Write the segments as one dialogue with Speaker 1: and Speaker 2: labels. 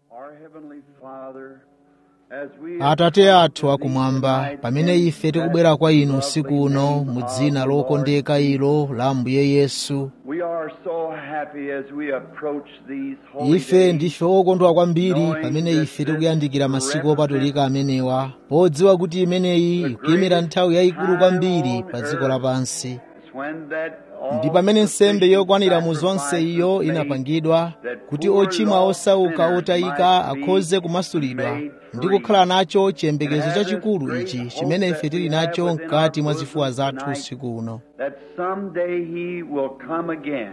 Speaker 1: Our Heavenly Father, as we
Speaker 2: atate athu akumwamba pamene ife tikubwera kwa inu usiku uno mu dzina lokondeka ilo la ambuye yesu
Speaker 1: we are so happy as we approach these holy
Speaker 2: ife
Speaker 1: days.
Speaker 2: ndife okondwa kwambiri pamene ife tikuyandikira masiku opatulika amenewa podziwa kuti imeneyi ikuyimira nthawi yayikulu kwambiri pa dziko lapansi
Speaker 1: It's when that
Speaker 2: ndi pamene nsembe yokwanira mu zonse iyo inapangidwa kuti ochimwa osauka otayika akhoze kumasulidwa ndi kukhala nacho chiyembekezo chachikulu ichi chimene ife tili nacho mkati mwa zifuwa zathu usiku uno
Speaker 1: that someday He will come again.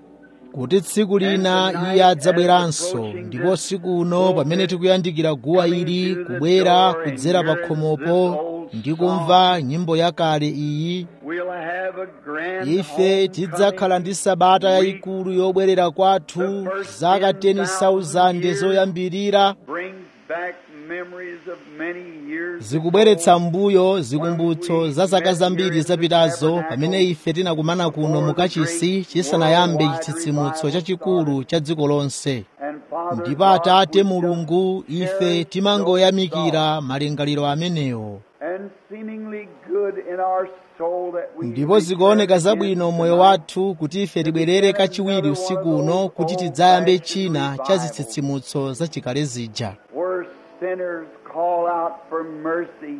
Speaker 2: kuti tsiku lina iye adzabweranso ndipo usiku uno pamene tikuyandikira guwa ili kubwera kudzera pa khomopo ndi kumva nyimbo yakale iyi
Speaker 1: We'll have a grand
Speaker 2: ife tidzakhala ndi sabata yayikulu yobwerera kwathu zaka 10,000 zoyambirira
Speaker 1: brings back memories of many years
Speaker 2: zikubweretsa mbuyo zikumbutso za zaka zambiri zapitazo pamene ife tinakumana kuno mukachisi chisanayambe chitsitsimutso chachikulu cha dziko lonse
Speaker 1: and Father
Speaker 2: ndipo
Speaker 1: God,
Speaker 2: atate
Speaker 1: we
Speaker 2: mulungu
Speaker 1: shall
Speaker 2: ife
Speaker 1: cherish
Speaker 2: timangoyamikira malingaliro amenewo
Speaker 1: and seemingly good in our soul that we
Speaker 2: ndipo zikuoneka
Speaker 1: return
Speaker 2: zabwino
Speaker 1: again
Speaker 2: moyo
Speaker 1: tonight.
Speaker 2: wathu kuti ife tibwerere kachiwiri usiku uno kuti tidzayambe china cha zitsitsimutso zachikale zija
Speaker 1: Where sinners call out for mercy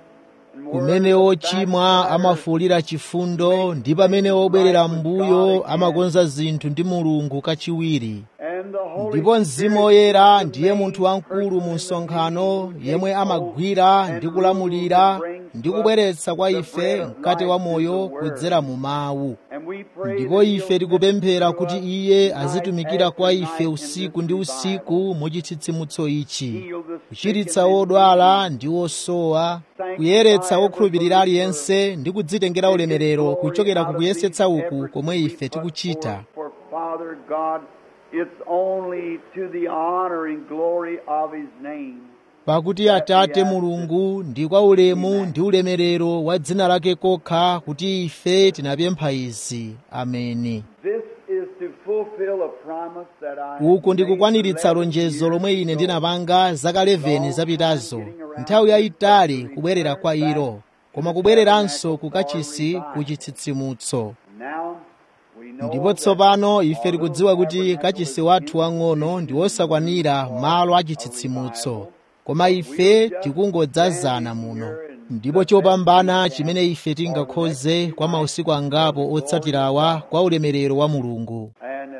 Speaker 1: and where
Speaker 2: kumene
Speaker 1: the
Speaker 2: ochimwa
Speaker 1: backsliders
Speaker 2: amafuwulira chifundo ndi pamene obwerera mbuyo amakonza zinthu ndi mulungu kachiwiri
Speaker 1: and the Holy
Speaker 2: ndipo mzimu
Speaker 1: Spirit
Speaker 2: woyera
Speaker 1: is the
Speaker 2: ndiye
Speaker 1: main
Speaker 2: munthu wamkulu mu
Speaker 1: person in the
Speaker 2: msonkhano
Speaker 1: meeting,
Speaker 2: yemwe
Speaker 1: takes
Speaker 2: amagwira
Speaker 1: hold
Speaker 2: ndi
Speaker 1: and
Speaker 2: kulamulira
Speaker 1: rules and brings
Speaker 2: ndi
Speaker 1: to us
Speaker 2: kubweretsa kwa
Speaker 1: the
Speaker 2: ife
Speaker 1: bread of
Speaker 2: mkate wa
Speaker 1: life
Speaker 2: moyo
Speaker 1: through the word.
Speaker 2: kudzera mu mawu
Speaker 1: And we pray
Speaker 2: ndipo
Speaker 1: that
Speaker 2: ife
Speaker 1: He'll
Speaker 2: tikupemphera
Speaker 1: minister
Speaker 2: kuti
Speaker 1: to us
Speaker 2: iye
Speaker 1: night
Speaker 2: azitumikira
Speaker 1: after
Speaker 2: kwa
Speaker 1: night
Speaker 2: ife
Speaker 1: in
Speaker 2: usiku
Speaker 1: this
Speaker 2: ndi
Speaker 1: revival.
Speaker 2: usiku mu chitsitsimutso ichi
Speaker 1: Heal the sick
Speaker 2: kuchiritsa
Speaker 1: and the
Speaker 2: odwala
Speaker 1: needy.
Speaker 2: ndi osowa kuyeretsa okhulupirira aliyense ndi kudzitengera ulemerero kuchokera ku kuyesetsa uku komwe ife tikuchita
Speaker 1: For Father God, it's only to the honor and glory of His name.
Speaker 2: pakuti atate mulungu ndi kwa ulemu ndi ulemerero wa dzina lake kokha kuti ife tinapempha izi ameni
Speaker 1: This is to fulfill a promise that I
Speaker 2: uku ndi
Speaker 1: made
Speaker 2: kukwaniritsa
Speaker 1: 11
Speaker 2: lonjezo lomwe ine
Speaker 1: years
Speaker 2: ndinapanga zaka 11 zapitazo nthawi yayitali kubwerera kwa ilo koma kubwereranso kukachisi ku chitsitsimutso
Speaker 1: ago. Now we know
Speaker 2: ndipo
Speaker 1: that
Speaker 2: tsopano ife tikudziwa kuti kachisi wathu wang'ono ndi wosakwanira malo achitsitsimutso koma ife tikungodzazana muno ndipo chopambana chimene ife tingakhoze kwa mausiku angapo otsatirawa kwa ulemerero wa mulungu
Speaker 1: and,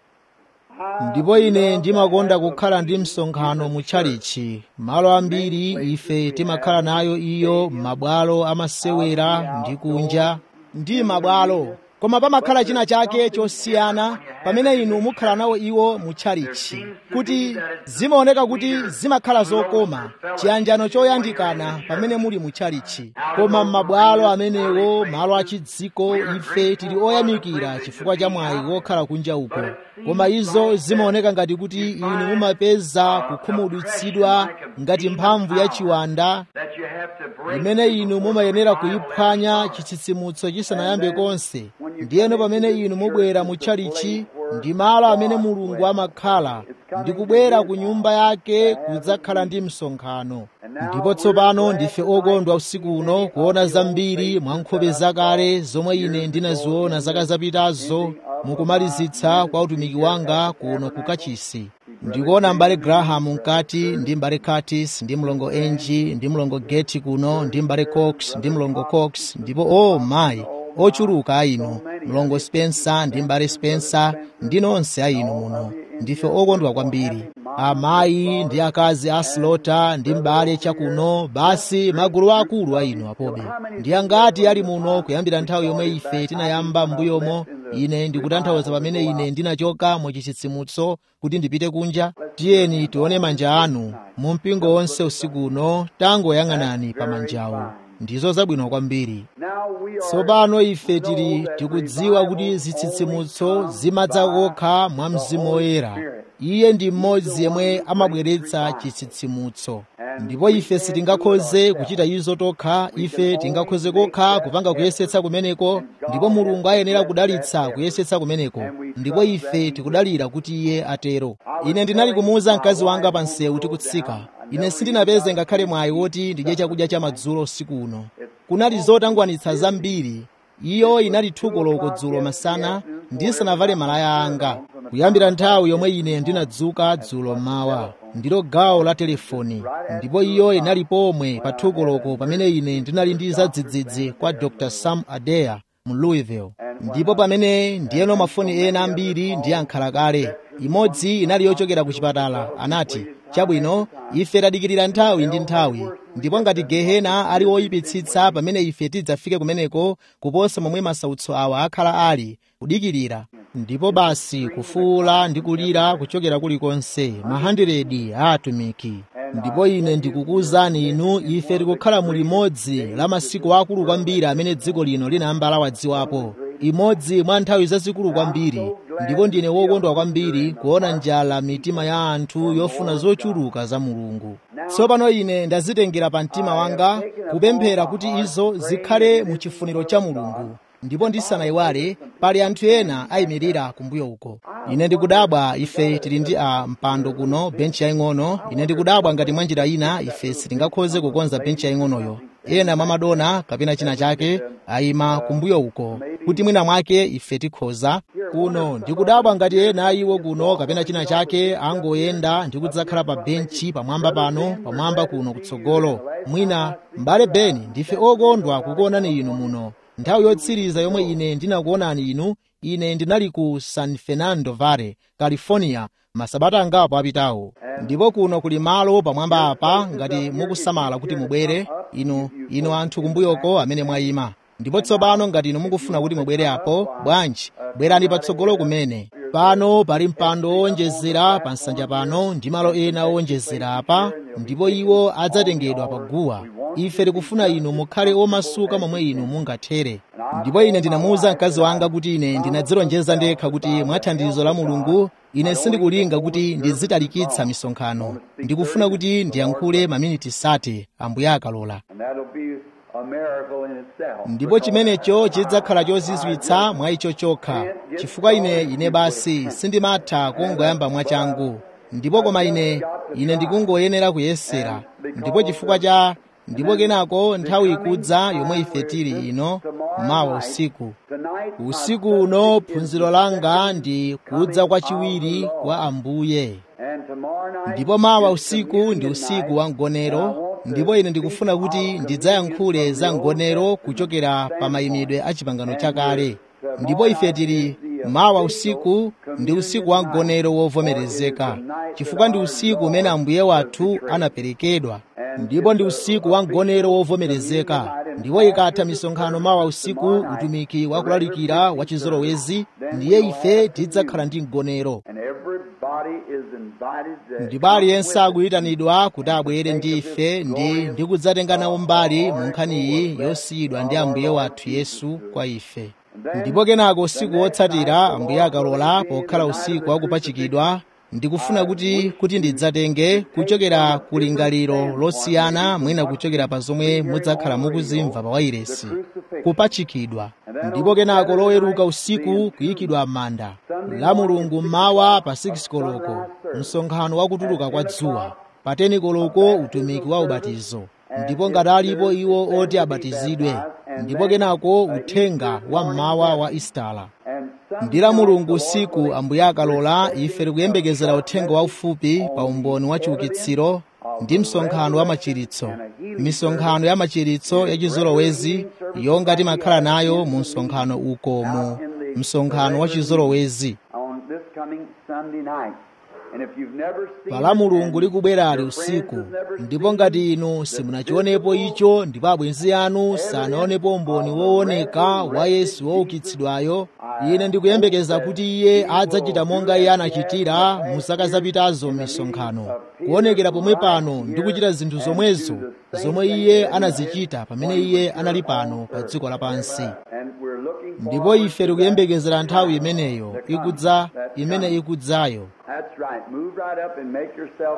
Speaker 1: uh, I
Speaker 2: ndipo ine
Speaker 1: love
Speaker 2: ndimakonda
Speaker 1: to have a
Speaker 2: kukhala ndi
Speaker 1: meeting
Speaker 2: msonkhano
Speaker 1: in the
Speaker 2: mu
Speaker 1: church.
Speaker 2: tchalichi malo ambiri ife timakhala nayo iyo m'mabwalo amasewera ndi kunja ndi mabwalo koma pamakhala china chake chosiyana pamene inu mukhala nawo iwo mu tchalichi kuti zimaoneka kuti zimakhala zokoma chiyanjano choyandikana pamene muli mu tchalichi koma m'mabwalo amenewo malo achidziko ife tili oyamikira chifukwa cha mwayi wokhala kunja uko koma izo zimaoneka ngati kuti inu mumapeza kukhumudwitsidwa ngati mphamvu ya chiwanda
Speaker 1: that you have to break
Speaker 2: imene inu mumayenera kuyiphwanya chitsitsimutso chisanayambe konse ndiyeno pamene inu mubwera mu tchalichi ndi malo amene mulungu amakhala ndi kubwera ku nyumba yake kudzakhala ndi msonkhano ndipo tsopano ndife okondwa usiku uno kuona zambiri mwa nkhope zakale zomwe ine ndinaziona zaka zapitazo mukumalizitsa kwa utumiki wanga kuno ku kachisi ndikuona mbale graham mkati ndi mbale curtis ndi mlongo enji ndi mlongo geti kuno ndi mbale cox ndi mlongo cox ndipo o oh, mayi ochuluka a inu mlongo spencer ndi mbale spencer ndi nonse a inu muno ndife okondwa kwambiri amayi ndi akazi a slota ndi mbale chakuno basi magulu akulu a inu apobe ndi angati ali muno kuyambira nthawi yomwe ife tinayamba m'mbuyomo ine ndikutanthauza pamene ine ndinachoka mu chitsitsimutso kuti ndipite kunja tiyeni tione manja anu mu mpingo wonse usiku uno tangoyang'anani pa manjawo ndizo zabwino kwambiri
Speaker 1: Now we are
Speaker 2: tsopano ife tili tikudziwa kuti zitsitsimutso zimadza kokha mwa mzimu woyera iye ndi mmodzi yemwe amabweretsa chitsitsimutso ndipo ife sitingakhoze kuchita izo tokha ife tingakhoze kokha kupanga kuyesetsa kumeneko ndipo mulungu ayenera kudalitsa kuyesetsa kumeneko ndipo ife tikudalira kuti iye atero ine ndinali kumuwuza mkazi wanga pa msewu tikutsika ine sindinapeze ngakhale mwayi woti ndidye chakudya cha madzulo usiku uno kunali zotangwanitsa zambiri iyo inali thukoloko dzulo masana ndisanavale malaya anga kuyambira nthawi yomwe ine ndinadzuka dzulo mmawa ndilo gawo la telefoni ndipo iyo inali pomwe pa thukoloko pamene ine ndinali ndi zadzidzidzi kwa dr sam adeya mu louisville ndipo pamene ndiyeno mafoni ena ambiri ndi ankhala kale imodzi inali yochokera ku chipatala anati chabwino ife tadikirira nthawi ndi nthawi ndipo ngati gehena ali woyipitsitsa pamene ife tidzafike kumeneko kuposa momwe masautso awa akhala ali kudikirira ndipo basi kufuula ndi kulira kuchokera kulikonse mahandiredi a atumiki ndipo ine ndikukuwuzani inu ife tikukhala mu limodzi la masiku akulu kwambiri amene dziko lino linayamba lawadziwapo imodzi mwa nthawi zazikulu kwambiri ndipo ndine wokondwa kwambiri kuona njala mitima ya anthu yofuna zochuluka za mulungu tsopano ine ndazitengera pa mtima wanga kupemphera kuti izo zikhale mu chifuniro cha mulungu ndipo ndisanayiwale pali anthu ena ayimirira kumbuyo uko ine ndikudabwa ife tili ndi a mpando kuno benchi yaying'ono ine ndikudabwa ngati mwa njira ina ife sitingakhoze kukonza benchi yaying'onoyo ena mwa madona kapena china chake ayima kumbuyo uko kuti mwina mwake ife tikhoza kuno ndikudabwa ngati ena ayiwo kuno kapena china chake angoyenda ndi kudzakhala pa benchi pamwamba pano pamwamba kuno kutsogolo mwina m'bale beni ndife okondwa kukuonani inu muno nthawi yotsiriza yomwe ine ndinakuonani inu ine ndinali ku san fernando valley california masabata angapo apitawo ndipo kuno kuli malo pamwamba apa ngati mukusamala kuti mubwere inu inu anthu kumbuyoko amene mwayima ndipo tsopano ngati inu mukufuna kuti mubwere apo bwanji bwerani patsogolo kumene pano pali mpando owonjezera pa nsanja pano ndi malo ena owonjezera apa ndipo iwo adzatengedwa pa guwa ife tikufuna inu mukhale omasuka momwe inu mungathere ndipo ine ndinamuwuza mkazi wanga kuti ine ndinadzilonjeza ndekha kuti mwa thandizo la mulungu ine sindikulinga kuti ndizitalikitsa misonkhano ndikufuna kuti ndiyankhule maminiti sate ambuye akalola ndipo chimenecho chidzakhala chozizwitsa mwa icho chokha chifukwa ine ine basi sindimatha kungoyamba mwachangu ndipo koma ine ine ndikungoyenera kuyesera ndipo chifukwa cha ndipo kenako nthawi ikudza yomwe ife tili ino mawa usiku usiku uno phunziro langa ndi kudza kwachiwiri kwa ambuye ndipo mawa usiku ndi usiku wa mgonero ndipo ine ndikufuna kuti ndidzayankhule za mgonero kuchokera pa mayimidwe a chipangano chakale ndipo ife tili mawa usiku ndi usiku wa mgonero wovomerezeka chifukwa ndi usiku umene ambuye wathu anaperekedwa ndipo ndi usiku wa mgonero wovomerezeka ndipo ikatha misonkhano mawa usiku utumiki wakulalikira wa chizolowezi ndiye ife tidzakhala ndi mgonero ndipo aliyense akuyitanidwa kuti abwere ndi ife ndi ndi kudzatenga nawo mbali mu nkhaniyi yosiyidwa ndi ambuye wathu yesu kwa ife ndipo kenako usiku wotsatira ambuye akalola pokhala usiku wakupachikidwa ndikufuna kuti kuti ndidzatenge kuchokera ku lingaliro losiyana mwina kuchokera pa zomwe mudzakhala mukuzimva pa wairesi kupachikidwa ndipo kenako loweruka usiku kuyikidwa m'manda la mulungu mmawa pa 6 koloko msonkhano wakutuluka kwa dzuwa pa 10 koloko utumiki wa ubatizo ndipo ngati alipo iwo oti abatizidwe ndipo kenako uthenga wa mmawa wa istala ndi la mulungu usiku ambuye akalola ife tikuyembekezera uthenga waufupi pa umboni wa chiukitsiro ndi msonkhano wa machiritso misonkhano ya machiritso ya chizolowezi yonga timakhala nayo mu msonkhano uko mu msonkhano wa chizolowezi pala mulungu likubwerali usiku ndipo ngati inu simunachionepo icho ndipo abwenzi anu sanaonepo umboni wooneka wa yesu woukitsidwayo ine ndikuyembekeza kuti iye adzachita monga iye anachitira mu zaka zapitazo m'misonkhano kuonekera pomwe pano ndi kuchita zinthu zomwezo zomwe iye anazichita pamene iye anali pano pa dziko lapansi ndipo ife tikuyembekezera nthawi imeneyo ikudza imene ikudzayo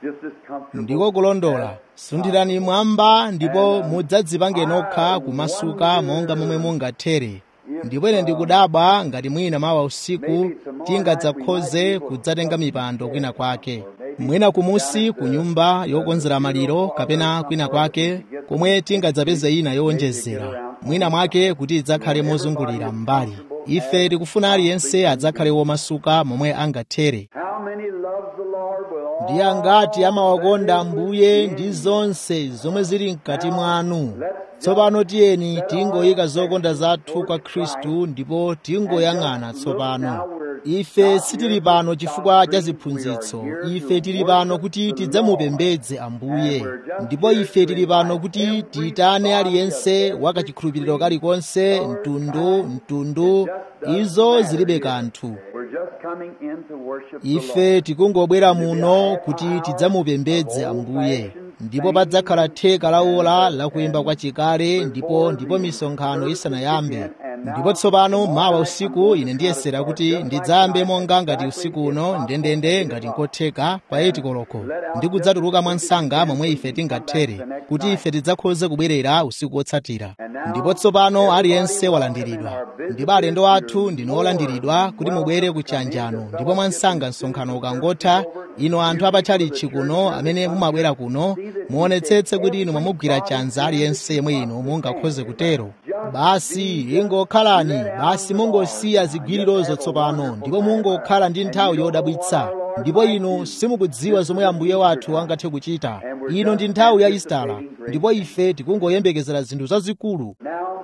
Speaker 1: just as comfortable.
Speaker 2: ndiko kulondola sunthirani mwamba ndipo mudzadzipange nokha kumasuka monga momwe mungathere ndipo ine ndikudabwa ngati mwina mawa usiku tingadzakhoze kudzatenga mipando kwina kwake mwina kumusi ku nyumba yokonzera maliro kapena kwina kwake komwe tingadzapeze ina yowonjezera mwina mwake kuti idzakhale mozungulira m'mbali ife tikufuna aliyense adzakhale womasuka momwe angathere
Speaker 1: How many loves the Lord with all
Speaker 2: ndiye angati amawakonda ambuye ndi zonse zomwe zili mkati mwanu tsopano tiyeni tingoyika zokonda zathu kwa khristu ndipo tingoyang'ana tsopano ife sitili pano chifukwa cha ziphunzitso ife tili pano kuti tidzamupembedze ambuye ndipo ife tili pano kuti tiyitane aliyense wakachikhulupiriro kalikonse mtundu mtundu izo zilibe kanthu
Speaker 1: We're just coming in to worship the
Speaker 2: ife tikungobwera muno kuti tidzamupembedze ambuye ndipo padzakhala theka la ola lakuyimba kwa chikale ndipo ndipo misonkhano isanayambe ndipo tsopano mawa usiku ine ndiyesera kuti ndidzayambe monga ngati usiku uno ndendende ngati nkotheka pa 8 koloko ndikudzatuluka mwa msanga momwe ife tingathere kuti ife tidzakhoze kubwerera usiku wotsatira ndipo tsopano aliyense walandiridwa ndipo alendo athu ndinu olandiridwa kuti mubwere ku chiyanjano ndipo mwa msanga msonkhano ukangotha inu anthu apatchalichi kuno amene mumabwera kuno muonetsetse kuti inu mwamugwira chanza aliyense yemwe inu mungakhoze kutero basi ingokhalani basi mungosiya zigwirirozo tsopano ndipo mungokhala ndi nthawi yodabwitsa ndipo inu simukudziwa zomwe ambuye wathu angathe kuchita ino ndi nthawi ya isitala ndipo ife tikungoyembekezera zinthu zazikulu
Speaker 1: Now,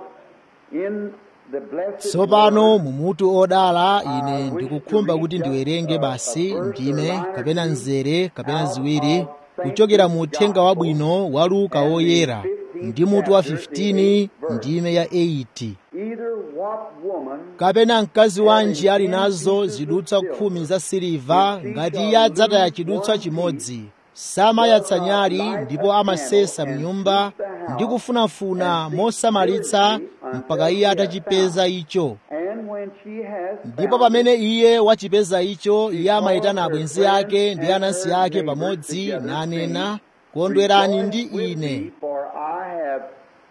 Speaker 1: in the blessed
Speaker 2: tsopano mumutu odala ine ndikukhumba kuti ndiwerenge basi ndime kapena mzere kapena ziwiri kuchokera mu uthenga wabwino wa luka woyera ndi mutu wa 15 ndime ya 8
Speaker 1: either what woman
Speaker 2: kapena mkazi wanji ali nazo zidutswa khumi za siliva ngati iye adzataya chidutswa chimodzi samayatsa nyali ndipo amasesa mnyumba ndi kufunafuna mosamalitsa mpaka iye atachipeza icho
Speaker 1: and when she has
Speaker 2: ndipo pamene iye wachipeza icho iye amayitana abwenzi ake ndi anansi ake pamodzi nanena kondwerani ndi ine
Speaker 1: for I have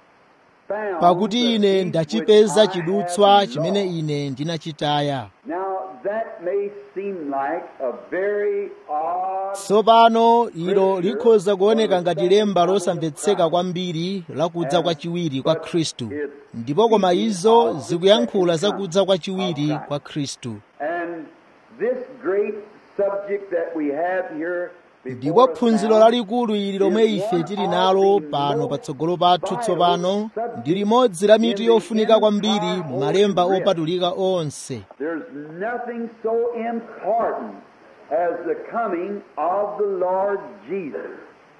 Speaker 1: found
Speaker 2: pakuti ine
Speaker 1: the
Speaker 2: ndachipeza
Speaker 1: which I
Speaker 2: chidutswa
Speaker 1: have
Speaker 2: chimene
Speaker 1: lost.
Speaker 2: ine ndinachitaya
Speaker 1: Now that may seem like a very odd
Speaker 2: tsopano ilo likhoza kuoneka ngati lemba losamvetseka kwambiri lakudza kwachiwiri kwa khristu ndipo koma izo zikuyankhula zakudza kwachiwiri kwa khristu
Speaker 1: and this great subject that we have here
Speaker 2: ndipo
Speaker 1: before us
Speaker 2: phunziro
Speaker 1: now
Speaker 2: lalikulu ili lomwe ife tili nalo pano patsogolo pathu tsopano ndi limodzi la mitu yofunika kwambiri mu malemba opatulika onse
Speaker 1: There's nothing so important as the coming of the Lord Jesus.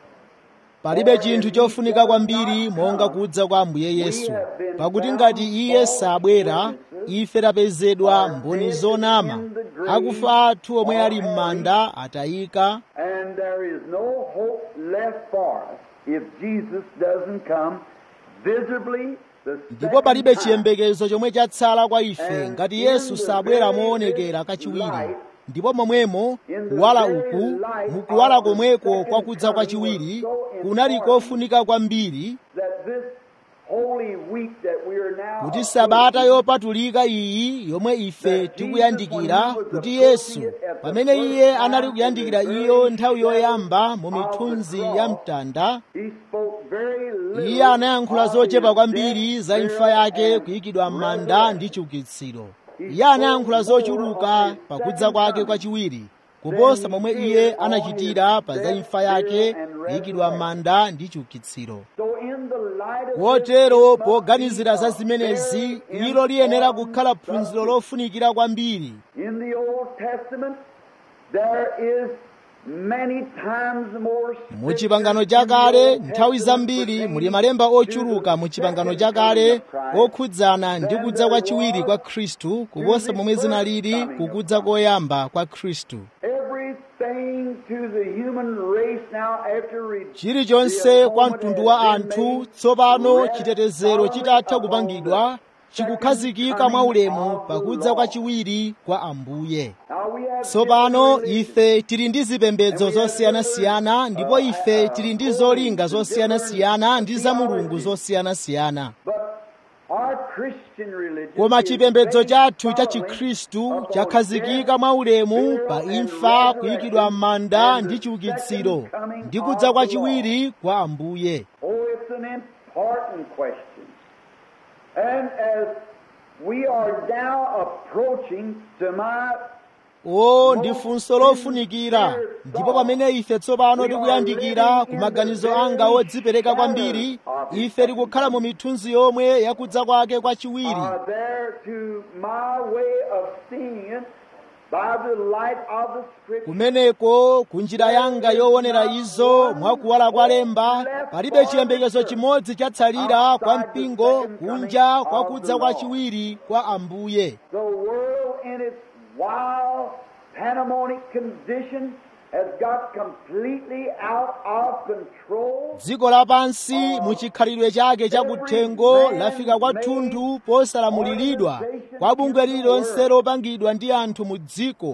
Speaker 2: palibe chinthu chofunika kwambiri monga kudza kwa ambuye yesu pakuti ngati iye sabwera ife tapezedwa mboni zonama akufa athu omwe ali m'manda atayika
Speaker 1: And there is no hope left for us if Jesus doesn't come visibly the
Speaker 2: ndipo
Speaker 1: second
Speaker 2: palibe
Speaker 1: time.
Speaker 2: chiyembekezo chomwe chatsala kwa ife ngati yesu sabwera moonekera kachiwiri ndipo momwemo kuwala uku mukuwala komweko kwa kudza kwachiwiri kunali kofunika kwambiri
Speaker 1: that this holy week that we are now
Speaker 2: kuti sabata yopatulika iyi yomwe ife tikuyandikira kuti yesu pamene iye anali kuyandikira iyo nthawi yoyamba mu mithunzi ya mtanda
Speaker 1: He spoke very little
Speaker 2: iye anayankhula
Speaker 1: of
Speaker 2: zochepa
Speaker 1: his
Speaker 2: kwambiri
Speaker 1: death,
Speaker 2: za imfa
Speaker 1: burial,
Speaker 2: yake
Speaker 1: and
Speaker 2: kuyikidwa m'manda
Speaker 1: resurrection.
Speaker 2: ndi chiukitsiro iye anayankhula zochuluka pakudza kwake kwachiwiri kuposa momwe iye anachitira pa za imfa yake kuyikidwa m'manda ndi chiukitsiro
Speaker 1: So in the light of
Speaker 2: kotero
Speaker 1: this,
Speaker 2: poganizira za
Speaker 1: it must be
Speaker 2: zimenezi
Speaker 1: very
Speaker 2: ilo liyenera
Speaker 1: important
Speaker 2: kukhala phunziro lofunikira kwambiri
Speaker 1: In the Old Testament, there is many times more
Speaker 2: mu chipangano chakale nthawi zambiri muli malemba ochuluka mu chipangano chakale okhudzana ndi kudza kwachiwiri kwa khristu kuposa momwe zinalili kukudza koyamba kwa khristu
Speaker 1: Everything to the human race now after re-
Speaker 2: chilichonse kwa mtundu wa anthu tsopano chitetezero chitatha kupangidwa chikukhazikika mwaulemu pakudza kwachiwiri kwa ambuye
Speaker 1: Now we
Speaker 2: tsopano ife tili ndi zipembedzo zosiyanasiyana ndipo ife tili ndi zolinga zosiyanasiyana ndi za mulungu zosiyanasiyana koma chipembedzo chathu cha chikhristu chakhazikika mwaulemu pa imfa kuyikidwa m'manda ndi chiukitsiro ndi kudza kwachiwiri kwa ambuye
Speaker 1: we are now approaching to my
Speaker 2: o ndi funso lofunikira ndipo pamene ife tsopano tikuyandikira ku maganizo anga odzipereka kwambiri ife tikukhala mu mithunzi yomwe yakudza kwake kwachiwiri kumeneko kunjira yanga yoonera izo mwakuwala kwa lemba palibe chiyembekezo chimodzi chatsalira kwa mpingo kunja kwa kudza kwachiwiri kwa ambuye
Speaker 1: wild, pandemonic condition has got completely out of control.
Speaker 2: dziko lapansi muchikhalidwe chake chakuthengo lafika kwathunthu posalamuliridwa kwa bungwe lililonse lopangidwa ndi anthu mu dziko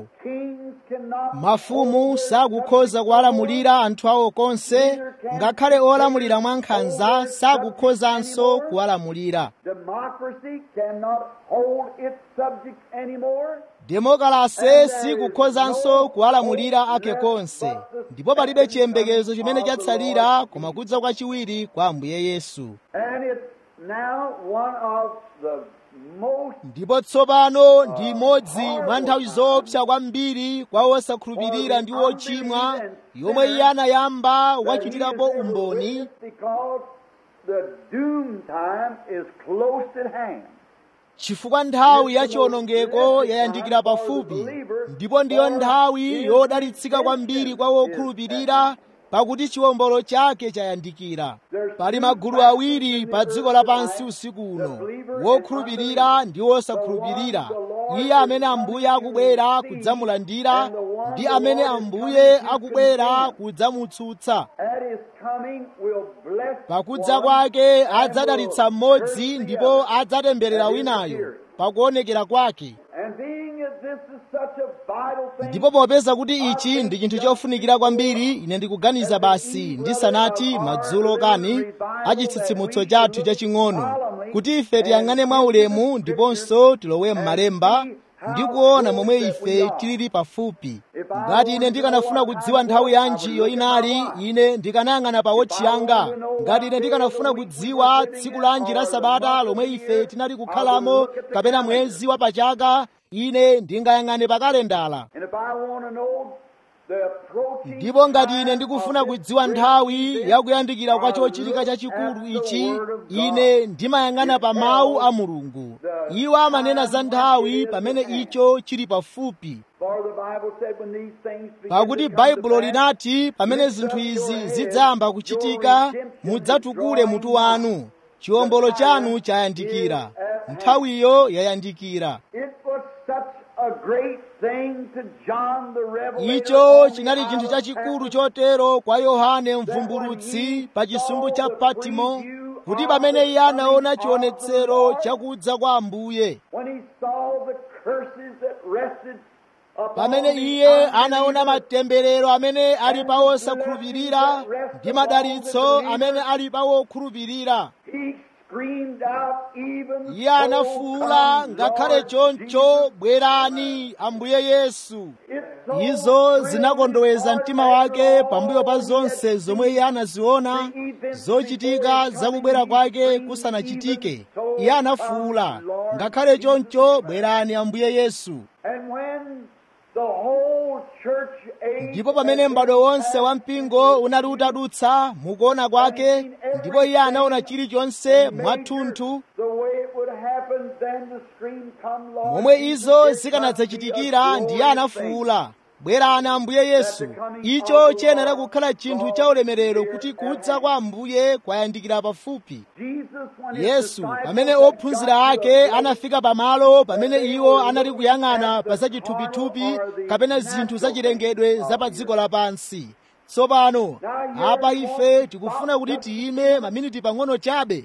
Speaker 2: mafumu sakukhoza kuwalamulira anthu awo konse ngakhale olamulira mwankhanza sakukhozanso kuwalamulira
Speaker 1: Democracy cannot hold its subjects anymore.
Speaker 2: demokrasi sikukhozanso kuwalamulira ake konse ndipo palibe chiyembekezo chimene chatsalira koma kudza kwachiwiri kwa ambuye yesu
Speaker 1: And it's now one of the most
Speaker 2: ndipo tsopano ndi imodzi mwa nthawi zoopsa kwambiri kwa osakhulupirira ndi ochimwa yomwe iye anayamba wachitirapo umboni
Speaker 1: because the doom time is close at hand.
Speaker 2: chifukwa nthawi ya chiwonongeko yayandikira pafupi ndipo ndiyo nthawi yodalitsika kwambiri kwa wokhulupirira pakuti chiwombolo chake chayandikira pali magulu awiri pa dziko lapansi usiku uno wokhulupirira ndi wosakhulupirira iye amene ambuye akubwera kudzamulandira ndi amene ambuye akubwera kudzamutsutsa
Speaker 1: At his coming will bless
Speaker 2: pakudza
Speaker 1: one
Speaker 2: kwake adzadalitsa mmodzi ndipo adzatemberera winayo pakuonekera kwake
Speaker 1: And being that this is such a vital thing,
Speaker 2: ndipo popeza kuti ichi ndi chinthu chofunikira kwambiri ine ndikuganiza basi ndisanati madzulo kani achitsitsimutso chathu chaching'ono kuti ife tiyang'ane mwaulemu ndiponso tilowe m'malemba ndi kuona momwe ife tilili pafupi ngati ine ndikanafuna kudziwa nthawi yanji iyo inali ine ndikanayang'ana pa wotchi yanga ngati ine ndikanafuna kudziwa tsiku lanji la sabata lomwe ife tinali kukhalamo kapena mwezi wa pachaka ine ndingayang'ane pa kalendala
Speaker 1: and if I want to know the approaching
Speaker 2: ndipo ngati ine
Speaker 1: time
Speaker 2: ndikufuna
Speaker 1: of this
Speaker 2: kudziwa
Speaker 1: great
Speaker 2: nthawi
Speaker 1: event,
Speaker 2: yakuyandikira kwa
Speaker 1: I
Speaker 2: chochitika
Speaker 1: look
Speaker 2: chachikulu
Speaker 1: at the
Speaker 2: ichi
Speaker 1: Word of God.
Speaker 2: ine ndimayang'ana pa mawu a mulungu iwo amanena za nthawi pamene icho chili pafupi
Speaker 1: For the Bible said when these things begin
Speaker 2: pakuti
Speaker 1: to come to
Speaker 2: baibulo
Speaker 1: pass,
Speaker 2: linati pamene zinthu izi zidzayamba kuchitika mudzatukule mutu wanu chiwombolo chanu chayandikira nthawiyo yayandikira
Speaker 1: It was such a great thing to John the Revelator
Speaker 2: icho
Speaker 1: on the
Speaker 2: chinali
Speaker 1: Isle
Speaker 2: chinthu
Speaker 1: of
Speaker 2: chachikulu
Speaker 1: Patmos
Speaker 2: chotero kwa yohane mvumbulutsi pa chisumbu cha patimo kuti pamene iye anaona chionetsero chakudza kwa ambuye
Speaker 1: when he saw the curses that rested upon
Speaker 2: pamene
Speaker 1: the
Speaker 2: iye anaona
Speaker 1: unbelievers,
Speaker 2: matemberero amene ali pa osakhulupirira ndi madalitso amene ali pa wokhulupirira
Speaker 1: he screamed out even
Speaker 2: iye anafuwula
Speaker 1: so
Speaker 2: ngakhale
Speaker 1: come,
Speaker 2: choncho
Speaker 1: Lord
Speaker 2: bwerani ambuye yesu
Speaker 1: Jesus. It so
Speaker 2: izo
Speaker 1: thrilled
Speaker 2: zinakondoweza
Speaker 1: his
Speaker 2: mtima
Speaker 1: heart
Speaker 2: wake
Speaker 1: after
Speaker 2: pambuyo pa
Speaker 1: all
Speaker 2: zonse
Speaker 1: he had
Speaker 2: zomwe iye anaziona zochitika zakubwera kwake kusanachitike iye anafuwula ngakhale choncho bwerani ambuye yesu
Speaker 1: And when the whole church age
Speaker 2: ndipo pamene m'bado wonse wa mpingo unali utadutsa mukuona kwake ndipo iye anaona chilichonse mwathunthu
Speaker 1: the way it would happen, then the scream come, Lord
Speaker 2: momwe
Speaker 1: Jesus,
Speaker 2: izo
Speaker 1: it must
Speaker 2: zikanadzachitikira
Speaker 1: be a
Speaker 2: ndiye
Speaker 1: glorious
Speaker 2: anafuwula bwerani ambuye yesu icho chiyenera kukhala chinthu cha ulemerero kuti kudza kwa ambuye kwayandikira pafupi
Speaker 1: thing. Jesus, when his
Speaker 2: yesu
Speaker 1: disciples
Speaker 2: pamene
Speaker 1: had
Speaker 2: ophunzira
Speaker 1: got to
Speaker 2: ake
Speaker 1: a place
Speaker 2: anafika pamalo pamene iwo anali kuyang'ana pa zachithupithupi kapena zinthu zachilengedwe za pa dziko lapansi tsopano apa ife tikufuna kuti tiyime maminiti pang'ono chabe
Speaker 1: It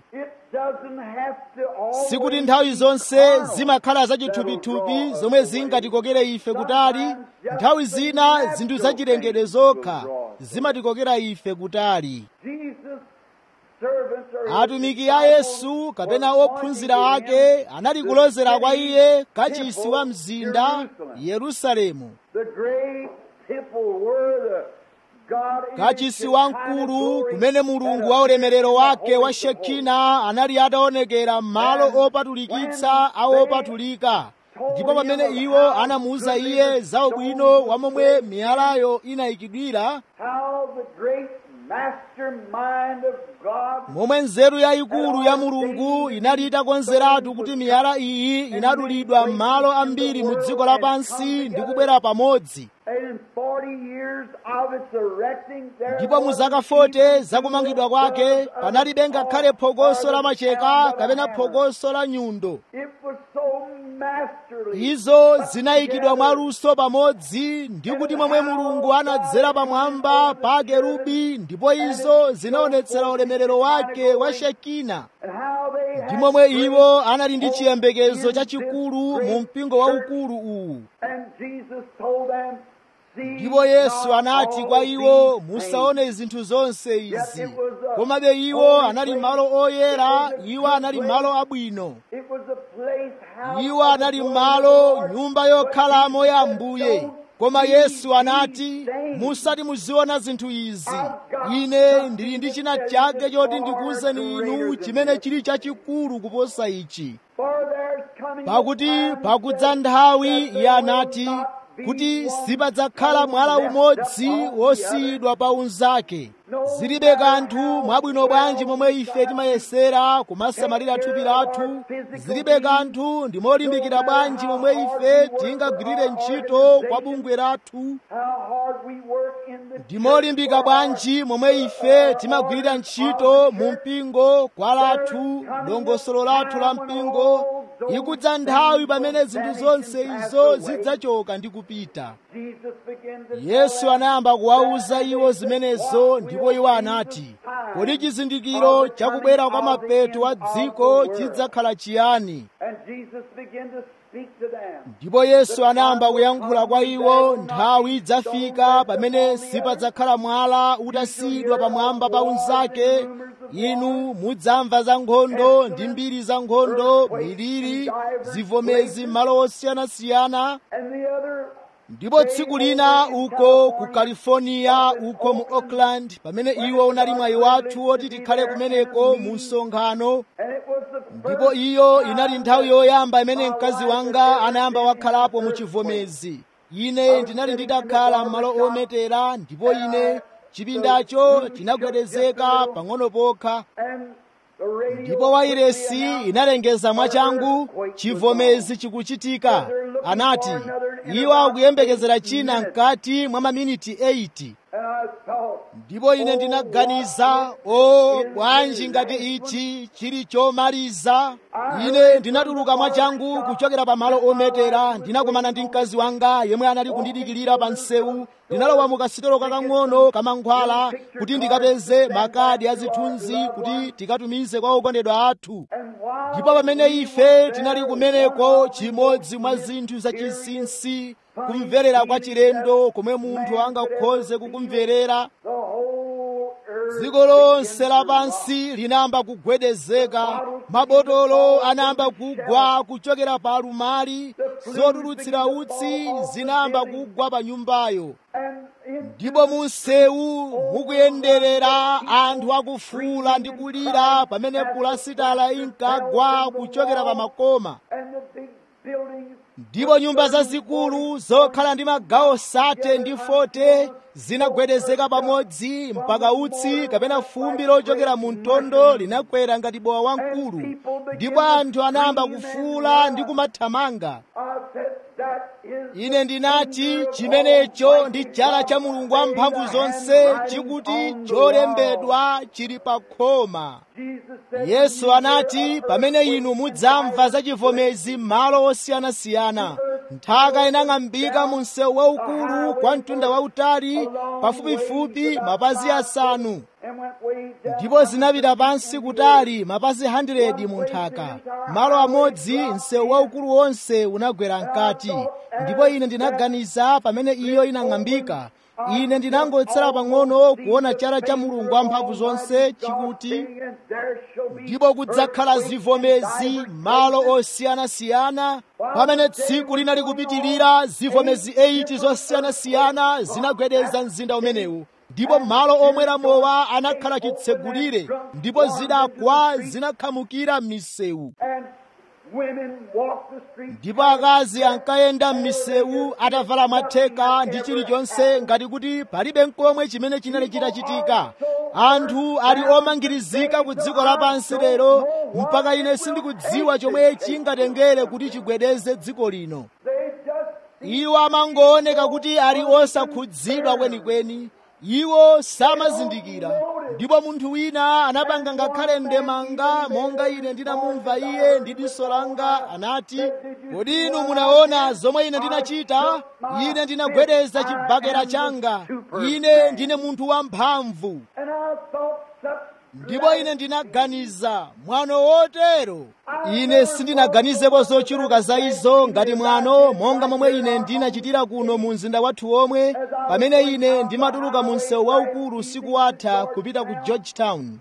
Speaker 1: doesn't have to always
Speaker 2: sikuti nthawi zonse zimakhala zachithupithupi zomwe zingatikokere ife kutali nthawi zina zinthu zachilengedwe zokha zimatikokera ife kutali
Speaker 1: Jesus servants are
Speaker 2: atumiki a yesu kapena ophunzira ake anali kulozera kwa iye kachisi wa mzinda yerusalemu
Speaker 1: the great temple where the God in
Speaker 2: kachisi
Speaker 1: His
Speaker 2: wamkulu
Speaker 1: glory
Speaker 2: kumene mulungu wa ulemerero wake wa shekina anali ataonekera m'malo opatulikitsa a opatulika ndipo pamene iwo anamuwuza iye za ubwino wa momwe miyalayo inayikidwira
Speaker 1: how the great mastermind of God
Speaker 2: momwe nzeru yayikulu ya mulungu inali itakonzeratu kuti miyala iyi inadulidwa m'malo ambiri mu dziko lapansi ndi kubwera pamodzi
Speaker 1: and in 40 years of its erecting there
Speaker 2: ndipo mu zaka 40 zakumangidwa kwake panalibe ngakhale phokoso la macheka kapena phokoso la nyundo
Speaker 1: it was so masterly
Speaker 2: izo zinayikidwa mwaluso pamodzi ndi kuti momwe mulungu anadzera pamwamba pa kerubi ndipo izo zinaonetsera ulemerero wake wa shekina
Speaker 1: and how they
Speaker 2: ndi
Speaker 1: had
Speaker 2: momwe iwo anali ndi chiyembekezo chachikulu mu mpingo waukulu uwu
Speaker 1: and Jesus told them see
Speaker 2: ndipo yesu
Speaker 1: not
Speaker 2: anati
Speaker 1: all
Speaker 2: kwa iwo
Speaker 1: these
Speaker 2: musaone zinthu zonse izi komabe iwo anali malo oyera iwo anali malo abwino
Speaker 1: things. It was a place house
Speaker 2: iwo
Speaker 1: of the
Speaker 2: anali
Speaker 1: Lord,
Speaker 2: malo
Speaker 1: Lord,
Speaker 2: nyumba yokhalamo
Speaker 1: but
Speaker 2: ya
Speaker 1: he said,
Speaker 2: ambuye
Speaker 1: "Don't
Speaker 2: koma
Speaker 1: see
Speaker 2: yesu anati
Speaker 1: these things."
Speaker 2: musati muziona zinthu izi ine ndili ndi china chake choti ndikuwuzeni inu chimene chili chachikulu kuposa ichi
Speaker 1: For there's coming a
Speaker 2: pakuti
Speaker 1: time
Speaker 2: pakudza nthawi iye anati kuti sipadzakhala mwala umodzi wosiyidwa pa unzake zilibe kanthu mwabwino bwanji momwe ife timayesera kumasamalira thupi lathu zilibe kanthu ndi molimbikira bwanji momwe ife tingagwirire ntchito kwa bungwe lathu
Speaker 1: how hard we work in the
Speaker 2: ndi molimbika bwanji momwe ife timagwirira ntchito mu mpingo kwa lathu dongosolo lathu la mpingo ikudza nthawi pamene zinthu zonse izo zidzachoka ndi kupita
Speaker 1: Jesus began to
Speaker 2: yesu anayamba kuwawuza iwo zimenezo ndipo iwo anati kodi chizindikiro chakubwera kwa mapeto wa dziko chidzakhala chiyani
Speaker 1: and Jesus began to speak to them.
Speaker 2: ndipo yesu anayamba kuyankhula kwa iwo nthawi idzafika pamene sipadzakhala mwala utasiyidwa pamwamba pa unzake inu mudzamva za nkhondo ndi mbiri za nkhondo miliri zivomezi m'malo osiyanasiyana
Speaker 1: And the other
Speaker 2: ndipo tsiku lina uko ku california uko mu oakland pamene iwo unali mwayi wathu woti tikhale kumeneko mu msonkhano
Speaker 1: and it was the
Speaker 2: ndipo
Speaker 1: first
Speaker 2: iyo inali nthawi yoyamba imene mkazi wanga anayamba wakhalapo mu chivomezi ine ndinali nditakhala m'malo ometera ndipo ine chipindacho chinagwedezeka pang'ono pokha
Speaker 1: and the radio
Speaker 2: ndipo wairesi inalengeza mwachangu chivomezi chikuchitika anati iwo akuyembekezera china mkati mwa maminiti 80
Speaker 1: and I thought
Speaker 2: ndipo ine ndinaganiza o bwanji ngati ichi chili chomaliza ine ndinatuluka mwachangu kuchokera pa malo ometera ndinakumana ndi mkazi wanga yemwe anali kundidikirira pa msewu ndinalowa mu kasitolo kakang'ono kamankhwala kuti ndikapeze makadi a zithunzi kuti tikatumize kwa okondedwa athu
Speaker 1: and while
Speaker 2: ndipo pamene ife tinali kumeneko chimodzi mwa zinthu zachinsinsi kumverera kwa chilendo komwe munthu angakhoze kukumverera
Speaker 1: the whole earth
Speaker 2: dziko lonse lapansi linayamba kugwedezeka mabotolo anayamba kugwa kuchokera pa alumali zotulutsira utsi zinayamba kugwa pa nyumbayo
Speaker 1: and in
Speaker 2: ndipo mu msewu mukuyenderera anthu akufuula ndi kulira pamene pulasitala inkagwa kuchokera pa makoma
Speaker 1: and the big buildings
Speaker 2: ndipo nyumba zazikulu zokhala ndi magawo sate ndi fote zinagwedezeka pamodzi mpaka utsi kapena fumbi lochokera mu mtondo linakwera ngati bowa wamkulu ndipo anthu anayamba kufuula ndi kumathamanga
Speaker 1: I said that is
Speaker 2: ine ndinati chimenecho ndi chala cha mulungu wamphamvu zonse chikuti cholembedwa chili pa khoma
Speaker 1: Jesus said
Speaker 2: yesu anati pamene inu mudzamva za chivomezi m'malo osiyanasiyana nthaka inang'ambika mu msewu waukulu kwa mtunda wautali pafupifupi mapazi asanu
Speaker 1: and went way
Speaker 2: ndipo zinapita pansi kutali mapazi 100 mu nthaka malo amodzi msewu waukulu wonse unagwera mkati ndipo ine ndinaganiza pamene iyo inang'ambika ine ndinangotsala pang'ono kuona chala cha mulungu wamphamvu zonse chikuti ndipo kudzakhala zivomezi malo osiyanasiyana pamene tsiku linali kupitirira zivomezi 8 zosiyanasiyana zinagwedeza mzinda umenewu ndipo malo omwera mowa anakhala chitsegulire ndipo zidakwa zinakhamukira m'misewu ndipo akazi ankayenda m'misewu atavala matheka ndi chilichonse ngati kuti palibe nkomwe chimene chinali chitachitika anthu ali omangirizika ku dziko lapansi lero mpaka ine sindikudziwa chomwe chingatengere kuti chigwedeze dziko lino iwo amangooneka kuti ali osakhudzidwa kwenikweni iwo samazindikira ndipo munthu wina anapanga ngakhale ndemanga monga ine ndinamumva iye ndi diso langa anati kodi inu munaona zomwe ine ndinachita ine ndinagwedeza chibakera changa ine ndine munthu wamphamvu ndipo ine ndinaganiza mwano wotero ine sindinaganizepo zochuluka za izo ngati mwano monga momwe ine ndinachitira kuno mu mzinda wathu omwe pamene ine ndimatuluka mu msewu waukulu usiku watha kupita ku georgetown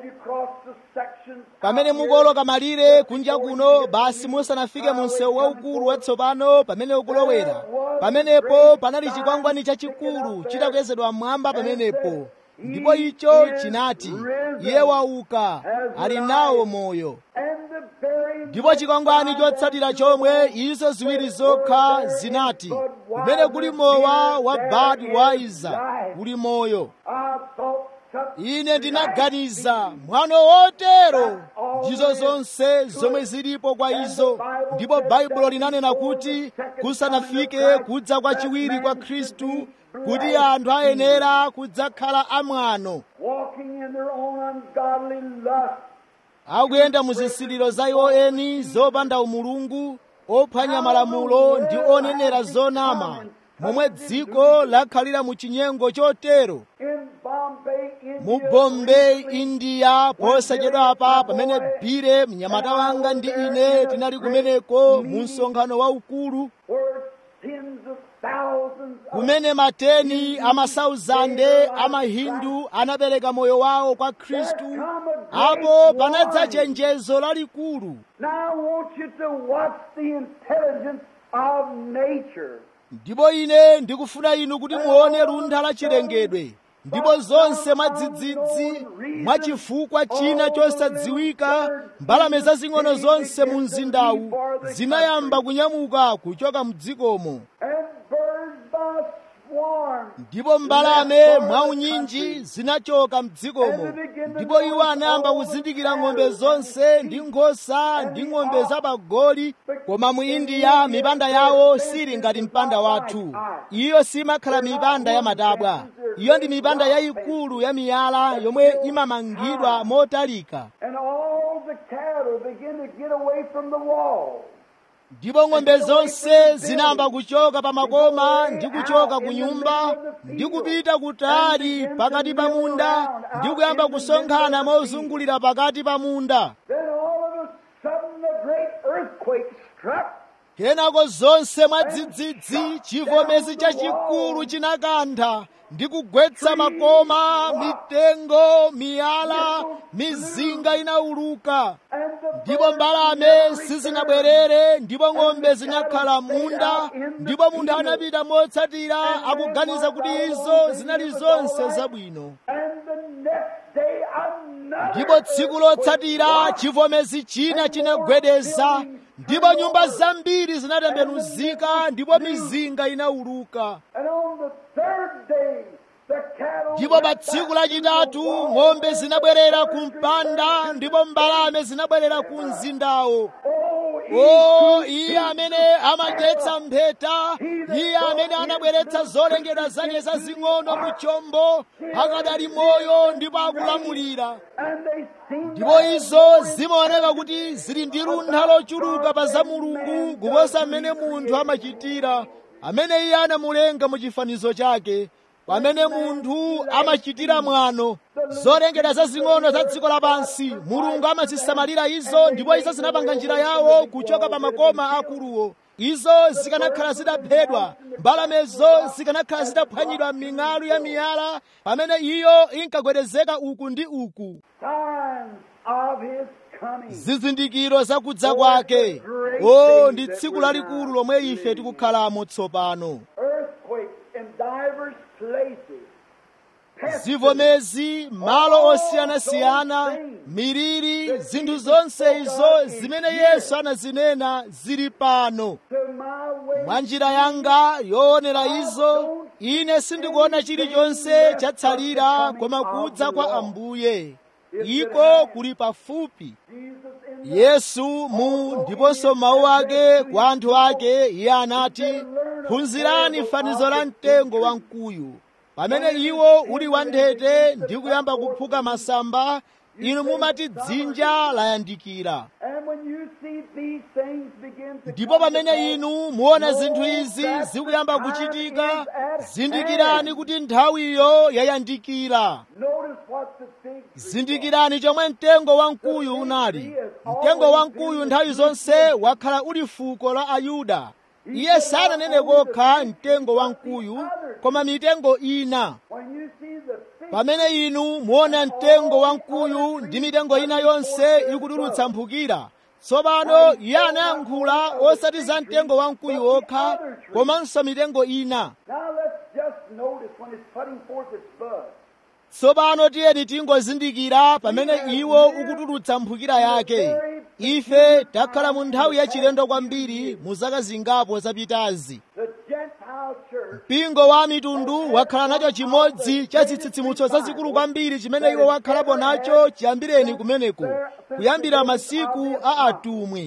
Speaker 2: pamene mukoloka malire kunja kuno basi musanafike mu msewu waukulu watsopano pamene ukulowera pamenepo panali chikwangwani chachikulu chitakwezedwa mmwamba pamenepo ndipo icho chinati iye wauka ali nawo moyo ndipo chikwangwani chotsatira chomwe izo ziwiri zokha zinati kumene kuli mowa wa budweiser kuli moyo ine ndinaganiza mwano wotero ndizo zonse zomwe zilipo kwa izo ndipo baibulo linanena kuti kusanafike kudza kwa chiwiri kwa khristu kuti anthu ayenera kudzakhala amwano akuyenda mu zisiliro za iwo eni zopanda umulungu ophwanya malamulo ndi onenera zonama momwe dziko lakhalira mu chinyengo chotero mu bombay india posachedwapa pamene bire mnyamata wanga ndi ine tinali kumeneko mu msonkhano waukulu kumene mateni amasauzande amahindu anapereka moyo wawo kwa khristu apo panadza chenjezo lalikulu ndipo ine ndikufuna inu kuti muone luntha la chilengedwe ndipo zonse mwadzidzidzi mwachifukwa china chosadziwika mbalame zazing'ono zonse mu mzindawu zinayamba kunyamuka kuchoka mdzikomo ndipo mbalame mwaunyinji zinachoka mdzikomo ndipo iwo anayamba kuzindikira ng'ombe zonse ndi nkhosa ndi ng'ombe zapagoli koma mu indiya mipanda yawo sili ngati mpanda wathu iyo simakhala mipanda ya matabwa iyo ndi mipanda yayikulu ya miyala yomwe imamangidwa motalika ndipo ng'ombe zonse zinayamba kuchoka pa makoma ndi kuchoka ku nyumba ndi kupita kutali pakati pa munda ndi kuyamba kusonkhana mozungulira pakati pa munda kenako zonse mwadzidzidzi chivomezi chachikulu chinakantha ndi kugwetsa makoma mitengo miyala mizinga inauluka ndipo mbalame sizinabwerere ndipo ng'ombe zinakhala munda ndipo munthu anapita motsatira akuganiza kuti izo zinali zonse zabwino ndipo tsiku lotsatira chivomezi china chinagwedeza ndipo nyumba zambiri zinatembenuzika ndipo mizinga inauluka ndipo pa tsiku lachitatu ng'ombe zinabwerera ku mpanda ndipo mbalame zinabwerera ku mzindawo o iye amene amadyetsa mpheta iye amene anabweretsa zolengedwa zake zazing'ono mu chombo akadali moyo ndipo akulamulira ndipo izo zimaoneka kuti zili ndi luntha lochuluka pa za mulungu kuposa mmene munthu amachitira amene iye anamulenga mu chifanizo chake pamene munthu amachitira mwano zolengedwa zazing'ono za dziko lapansi mulungu amazisamalira izo ndipo izo zinapanga njira yawo kuchoka pa makoma akuluwo izo zikanakhala zidaphedwa mbalamezo zikanakhala zidaphwanyidwa m'ming'alu ya miyala pamene iyo inkagwedezeka uku ndi uku
Speaker 1: Signs of his coming.
Speaker 2: zizindikiro zakudza kwake o ndi tsiku lalikulu lomwe ife tikukhalamo tsopano
Speaker 1: Earthquakes in divers places.
Speaker 2: zivomezi malo osiyanasiyana miliri zinthu zonse izo zimene yesu anazinena zili pano
Speaker 1: To my way.
Speaker 2: mwa njira yanga yoonera izo ine sindikuona chilichonse chatsalira koma kudza kwa ambuye iko kuli pafupi
Speaker 1: Jesus in
Speaker 2: yesu mu ndiponso mawu ake kwa anthu ake iye anati phunzirani fanizo la mtengo wamkuyu pamene iwo uli wanthete ndi kuyamba kuphuka masamba inu mumati dzinja layandikira
Speaker 1: And when you see these things begin to
Speaker 2: ndipo pamene inu muona zinthu izi zikuyamba kuchitika zindikirani kuti nthawiyo yayandikira
Speaker 1: notice what the fig tree
Speaker 2: zindikirani chomwe mtengo wamkuyu unali mtengo wamkuyu nthawi zonse wakhala uli fuko la ayuda iye sananene kokha mtengo wamkuyu koma mitengo ina
Speaker 1: When you see the fig
Speaker 2: pamene inu muona mtengo wamkuyu ndi mitengo ina yonse ikutulutsa mphukira tsopano iye anayankhula osati za mtengo wamkuyu okha komanso mitengo ina
Speaker 1: Now let's just notice when it's putting forth its bud.
Speaker 2: tsopano tiyeni tingozindikira pamene iwo ukutulutsa mphukira yake ife takhala mu nthawi yachilendo kwambiri mu zaka zingapo zapitazi
Speaker 1: The Gentile church
Speaker 2: mpingo wa mitundu wakhala nacho chimodzi cha zitsitsimutso zazikulu kwambiri chimene iwo wakhalapo nacho chiyambireni kumeneko kuyambira masiku a atumwi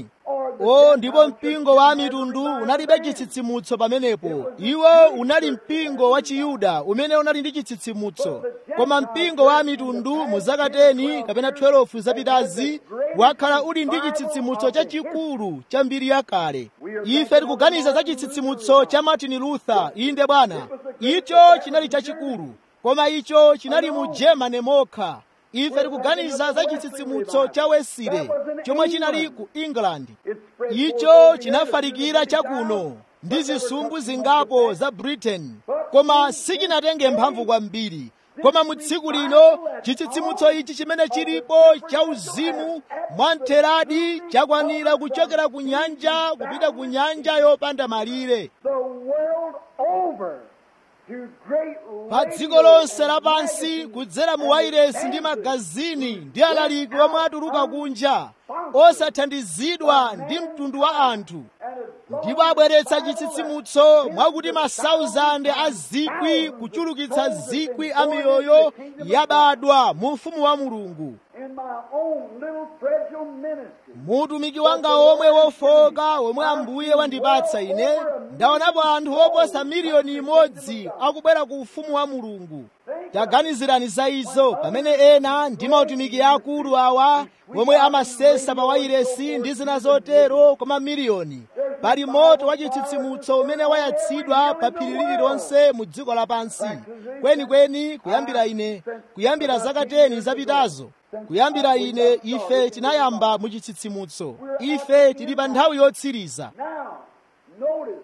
Speaker 2: o ndipo mpingo wa mitundu unalibe chitsitsimutso pamenepo iwo unali mpingo wa chiyuda umene unali ndi chitsitsimutso koma mpingo wa mitundu mu zaka 10 kapena 12 zapitazi wakhala uli ndi chitsitsimutso chachikulu cha mbiri yakale ife tikuganiza za chitsitsimutso cha martin luther inde bwana icho chinali chachikulu koma icho chinali mu germany mokha ife tikuganiza za chitsitsimutso cha wesile chomwe chinali ku england
Speaker 1: it spread
Speaker 2: icho chinafalikira chakuno ndi zisumbu zingapo za britain koma sichinatenge mphamvu kwambiri koma mu tsiku lino chitsitsimutso ichi chimene chilipo cha uzimu mwamtheradi chakwanira kuchokera ku nyanja kupita ku nyanja yopanda malire
Speaker 1: the world over to great
Speaker 2: pa dziko lonse lapansi kudzera mu wairesi ndi magazini ndi alaliki omwe atuluka kunja osathandizidwa ndi mtundu wa anthu ndipo abweretsa chitsitsimutso mwakuti masauzande a zikwi kuchulukitsa zikwi a miyoyo yabadwa mu ufumu wa mulungu
Speaker 1: in my own little fragile ministry.
Speaker 2: muutumiki wanga omwe wofoka omwe ambuye wandipatsa ine ndaonapo anthu oposa miliyoni imodzi akubwera ku ufumu wa mulungu taganizirani za izo pamene ena ndi mautumiki akulu awa omwe amasesa pa wairesi ndi zina zotero koma miliyoni pali moto wa chitsitsimutso umene wayatsidwa pa phiri lililonse mu dziko lapansi kwenikweni kuyambira ine kuyambira zaka 10 zapitazo kuyambira ine ife tinayamba mu chitsitsimutso ife tili pa nthawi yotsiriza
Speaker 1: Now, notice,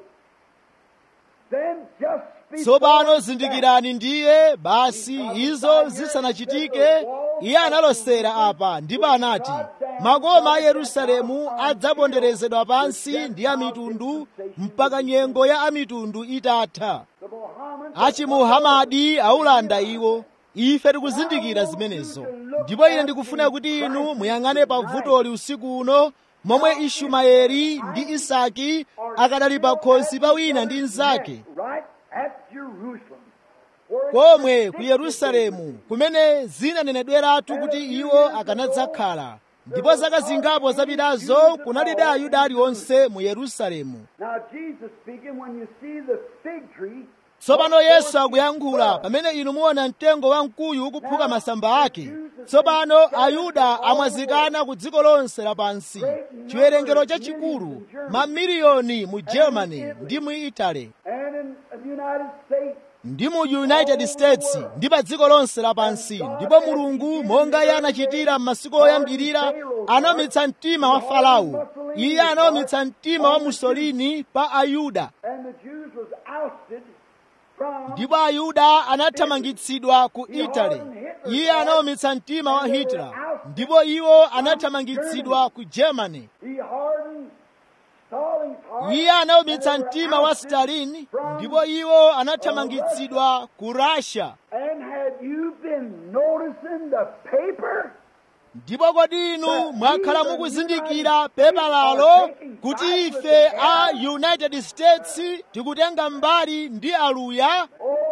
Speaker 1: then just before
Speaker 2: tsopano zindikirani ndiye basi izo zisanachitike iye analosera apa ndipo anati makoma a yerusalemu adzaponderezedwa pansi ndi amitundu mpaka nyengo ya amitundu itatha
Speaker 1: the Mohammed
Speaker 2: achimuhamadi aulanda iwo ife tikuzindikira zimenezo ndipo ine ndikufuna kuti inu muyang'ane pa vutoli usiku uno momwe ishumaeli ndi isaki akadali pa khosi pa wina ndi mnzake
Speaker 1: right at Jerusalem. where
Speaker 2: komwe ku yerusalemu kumene zinanenedweratu kuti iwo akanadzakhala ndipo zaka zingapo zapitazo kunalibe ayuda aliwonse mu yerusalemu
Speaker 1: Now, Jesus speaking, when you see the fig tree,
Speaker 2: tsopano yesu akuyankhula pamene inu muona mtengo wamkuyu ukuphuka masamba ake tsopano ayuda amwazikana ku dziko lonse lapansi chiwerengero chachikulu mamiliyoni mu germany ndi mu italy
Speaker 1: and in the United States,
Speaker 2: ndi mu united states ndi pa dziko lonse lapansi ndipo mulungu monga iye anachitira m'masiku oyambirira anawumitsa mtima wa farao iye anawumitsa mtima wa musolini pa ayuda
Speaker 1: And the Jews was ousted from
Speaker 2: ndipo ayuda anathamangitsidwa ku italy iye anawumitsa mtima wa hitler ndipo iwo anathamangitsidwa ku germany
Speaker 1: he hardened Stalin's heart.
Speaker 2: iye anawumitsa mtima wa stalin ndipo iwo anathamangitsidwa ku russia
Speaker 1: And had you been noticing the paper?
Speaker 2: ndipo kodi inu mwakhala mukuzindikira pepa lalo kuti ife a united states tikutenga mbali ndi aluya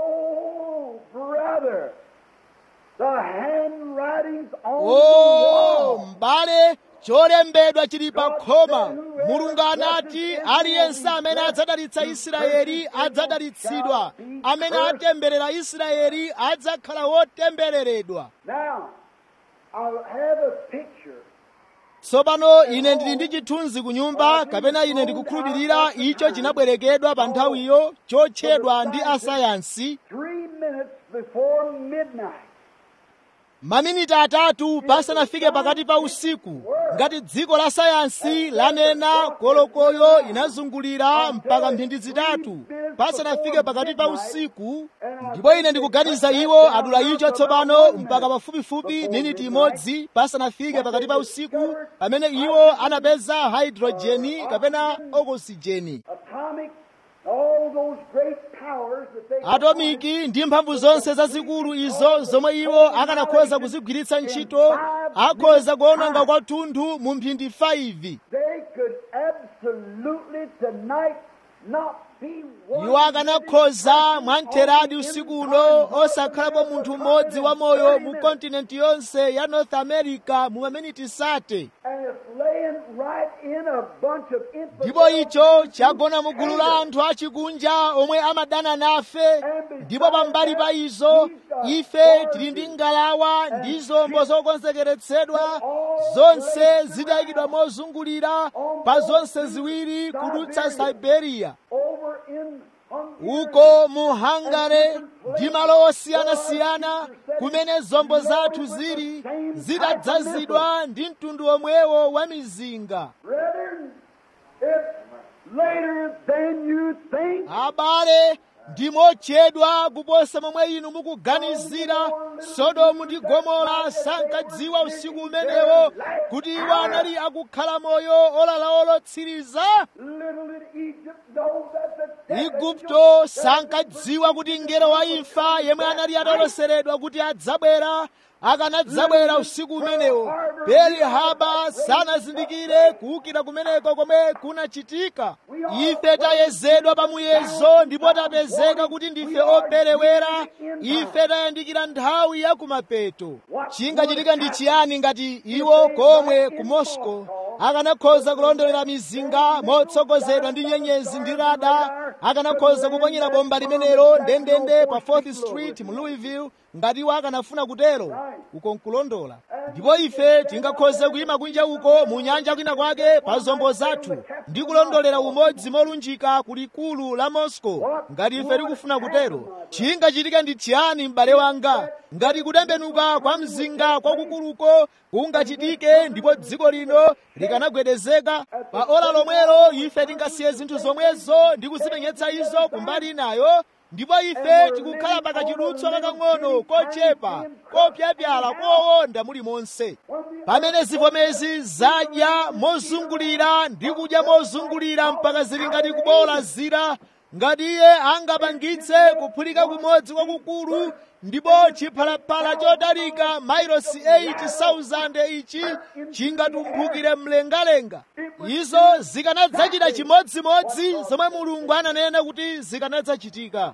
Speaker 1: Oh, brother, the handwritings on
Speaker 2: o
Speaker 1: the wall.
Speaker 2: m'bale cholembedwa chili pa khoma mulungu anati aliyense amene adzadalitsa israeli adzadalitsidwa amene atemberera israeli adzakhala wotembereredwa
Speaker 1: Now, I have a picture.
Speaker 2: tsopano ine ndili ndi chithunzi ku nyumba kapena ine ndikukhulupirira icho chinabwerekedwa pa nthawiyo chotchedwa ndi asayansi
Speaker 1: Three minutes before midnight.
Speaker 2: maminiti atatu pasanafike pakati pa usiku ngati dziko la sayansi lanena kolokoyo inazungulira mpaka mphindi zitatu pasanafike pakati pa usiku ndipo ine ndikuganiza iwo adula icho tsopano mpaka pafupifupi miniti imodzi pasanafike pakati pa usiku pamene iwo anapeza hydrojeni kapena okosijeni
Speaker 1: Atomic, all those great powers that they
Speaker 2: atomiki ndi mphamvu zonse zazikulu izo zomwe iwo akanakhoza kuzigwiritsa ntchito akhoza kuononga kwathunthu mu mphindi 5
Speaker 1: they could absolutely tonight not be one.
Speaker 2: iwo akanakhoza mwamtheradi usiku uno osakhalapo munthu mmodzi wamoyo mu kontinenti yonse ya north america mu maminiti sate
Speaker 1: And it's laying right in a bunch of
Speaker 2: ndipo icho chagona mu gulu la anthu achikunja omwe amadana nafe ndipo pambali pa izo ife tili ndi ngalawa ndi zombo zokonzekeretsedwa zonse zitayikidwa mozungulira pa zonse ziwiri kudutsa siberia
Speaker 1: over in Hungary.
Speaker 2: uko mu hangare ndi malo osiyanasiyana kumene zombo zathu zili zitadzazidwa ndi mtundu omwewo wa mizinga
Speaker 1: Brethren, it's later than you think.
Speaker 2: abale ndi mochedwa kuposa momwe inu mukuganizira sodomu ndi gomora sankadziwa usiku umenewo kuti iwo anali akukhala moyo olala olotsiriza
Speaker 1: Little did Egypt know that the devil
Speaker 2: igupto sankadziwa kuti mngelo wa imfa yemwe anali ataloseredwa kuti adzabwera akanadzabwera usiku umenewo peli haba sanazindikire kuwukira kumeneko komwe kunachitika ife tayezedwa pa muyezo ndipo tapezeka kuti ndife operewera ife tayandikira nthawi ya kumapeto chingachitika ndi chiyani ngati iwo komwe ku moscow akanakhoza kulondolera mizinga motsogozedwa ndi nyenyezi ndi rada akanakhoza kuponyera bomba limenelo ndendende pa 4th street mu louisville ngati iwo akanafuna kutero uko nkulondola ndipo ife tingakhoze kuyima kunja uko mu nyanja kwina kwake pa zombo zathu ndi kulondolera umodzi molunjika kulikulu la moscow ngati ife tikufuna kutero chingachitika ndi chiyani m'bale wanga ngati kutembenuka kwa mzinga kwakukuluko kungachitike ndipo dziko lino likanagwedezeka pa ola lomwelo ife tingasiye zinthu zomwezo ndi kuzipenyetsa izo kumbali inayo ndipo ife tikukhala pakachidutswa kakang'ono kochepa kopyapyala kowonda muli monse pamene zivomezi zadya mozungulira ndi kudya mozungulira mpaka zili ngati kubola zira ngati iye angapangitse kuphulika kumodzi kwakukulu ndipo chiphalaphala chotalika mailosi 80,000 ichi chingatumphukire mlengalenga izo zikanadzachita chimodzimodzi zomwe mulungu ananena kuti zikanadzachitika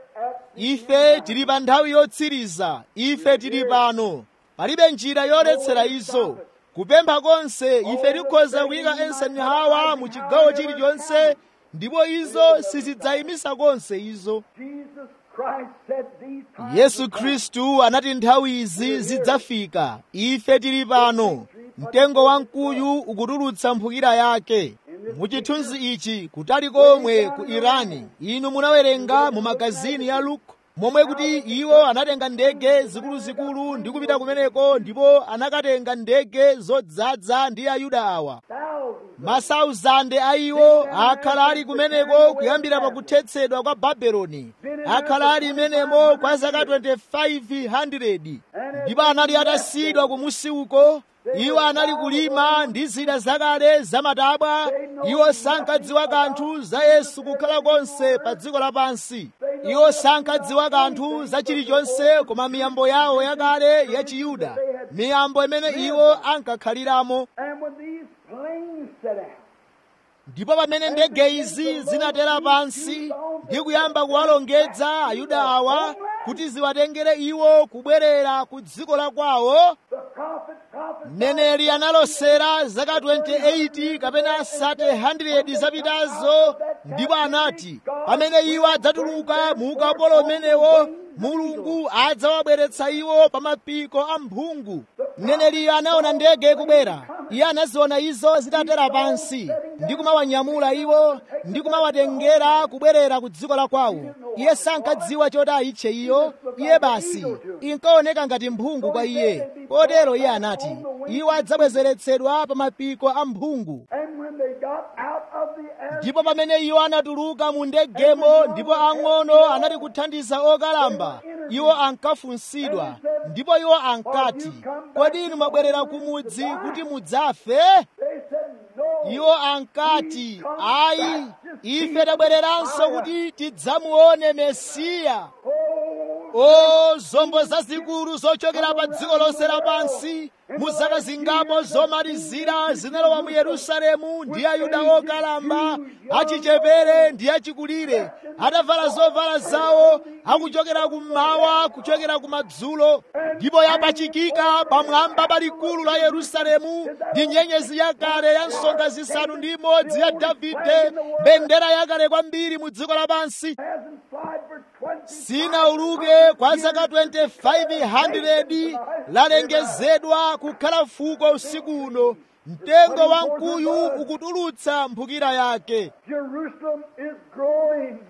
Speaker 2: ife tili pa nthawi yotsiriza ife tili pano palibe njira yoletsera izo kupempha konse ife tikhoza kuyika eisenhower mu chigawo chilichonse ndipo izo sizidzayimisa konse izo
Speaker 1: Jesus Christ said these times
Speaker 2: yesu khristu anati nthawi izi zidzafika ife tili pano mtengo wamkuyu ukutulutsa mphukira yake muchithunzi ichi kutali komwe ku irani inu munawerenga mu magazini ya luke momwe kuti iwo anatenga ndege zikuluzikulu ndi kupita kumeneko ndipo anakatenga ndege zodzaza ndi ayuda awa masauzande a iwo akhala ali kumeneko kuyambira pakuthetsedwa kwa babeloni akhala ali imenemo kwa zaka 2500 ndipo anali atasiyidwa kumusi uko iwo anali kulima ndi zida zakale zamatabwa iwo sankadziwa kanthu za yesu kukhala konse pa dziko lapansi iwo sankadziwa kanthu za chilichonse koma miyambo yawo yakale ya chiyuda miyambo imene iwo ankakhaliramo ndipo pamene ndege izi zinatera pansi ndi kuyamba kuwalongedza ayuda awa kuti ziwatengere iwo kubwerera ku dziko la kwawo mneneri analosera zaka 28 kapena 100 zapitazo ndipo anati pamene iwo adzatuluka mu ukapolo umenewo mulungu adzawabweretsa iwo pa mapiko a mphungu mneneriyo anaona ndege kubwera iye anaziona izo zitatera pansi ndi kumawanyamula iwo ndi kumawatengera kubwerera ku dziko la kwawo iye sankadziwa choti ayitche iyo iye basi inkaoneka ngati mphungu kwa iye kotero iye anati iwo adzabwezeretsedwa pa mapiko a mphungu ndipo pamene iwo anatuluka mu ndegemo ndipo ang'ono anali kuthandiza okalamba iwo ankafunsidwa ndipo iwo ankati kodi inu mwabwerera kumudzi kuti mudzafe iwo ankati ayi ife tabwereranso kuti tidzamuone mesiya o zombo zazikulu zochokera pa dziko lonse lapansi mu zaka zingapo zomalizira zinalowa mu yerusalemu ndi ayuda okalamba achichepere ndi achikulire atavala zovala zawo akuchokera kummawa kuchokera kumadzulo ndipo yapachikika pamwamba palikulu la yerusalemu ndi nyenyezi yakale ya nsonga zisanu ndi imodzi ya davide mbendera yakale kwambiri mu dziko lapansi sinauluke kwa zaka 2500 lalengezedwa kukhala fuko usiku uno mtengo wa mkuyu ukutulutsa mphukira yake
Speaker 1: Jerusalem is growing.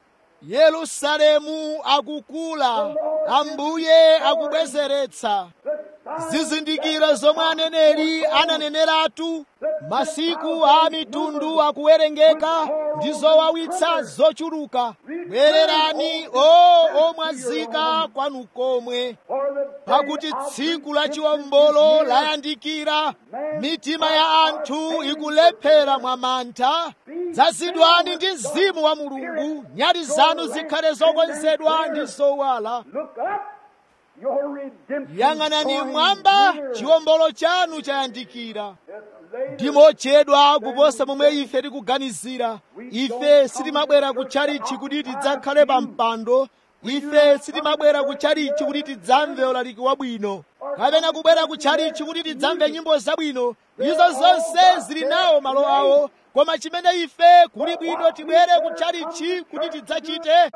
Speaker 2: yerusalemu akukula ambuye akubwezeretsa zizindikiro zomwe aneneri ananeneratu masiku a mitundu akuwerengeka ndi zowawitsa zochuluka bwererani o omwazika kwanu komwe
Speaker 1: For the
Speaker 2: pakuti tsiku la chiwombolo layandikira mitima ya anthu ikulephera mwa mantha dzazidwani ndi mzimu wa mulungu nyali zanu zikhale zokonzedwa ndi zowala
Speaker 1: look up. Your redemption.
Speaker 2: yang'anani
Speaker 1: drawing
Speaker 2: mwamba
Speaker 1: near.
Speaker 2: chiwombolo chanu chayandikira
Speaker 1: It's later
Speaker 2: ndimochedwa kuposa momwe ife tikuganizira ife sitimabwera kutchalichi kuti tidzakhale pa mpando ife sitimabwera kutchalichi kuti tidzamve ulaliki wabwino kapena kubwera kutchalichi kuti tidzamve nyimbo zabwino izo zonse zili nawo malo awo koma chimene ife kuli bwino tibwere kutchalichi kuti tidzachite
Speaker 1: check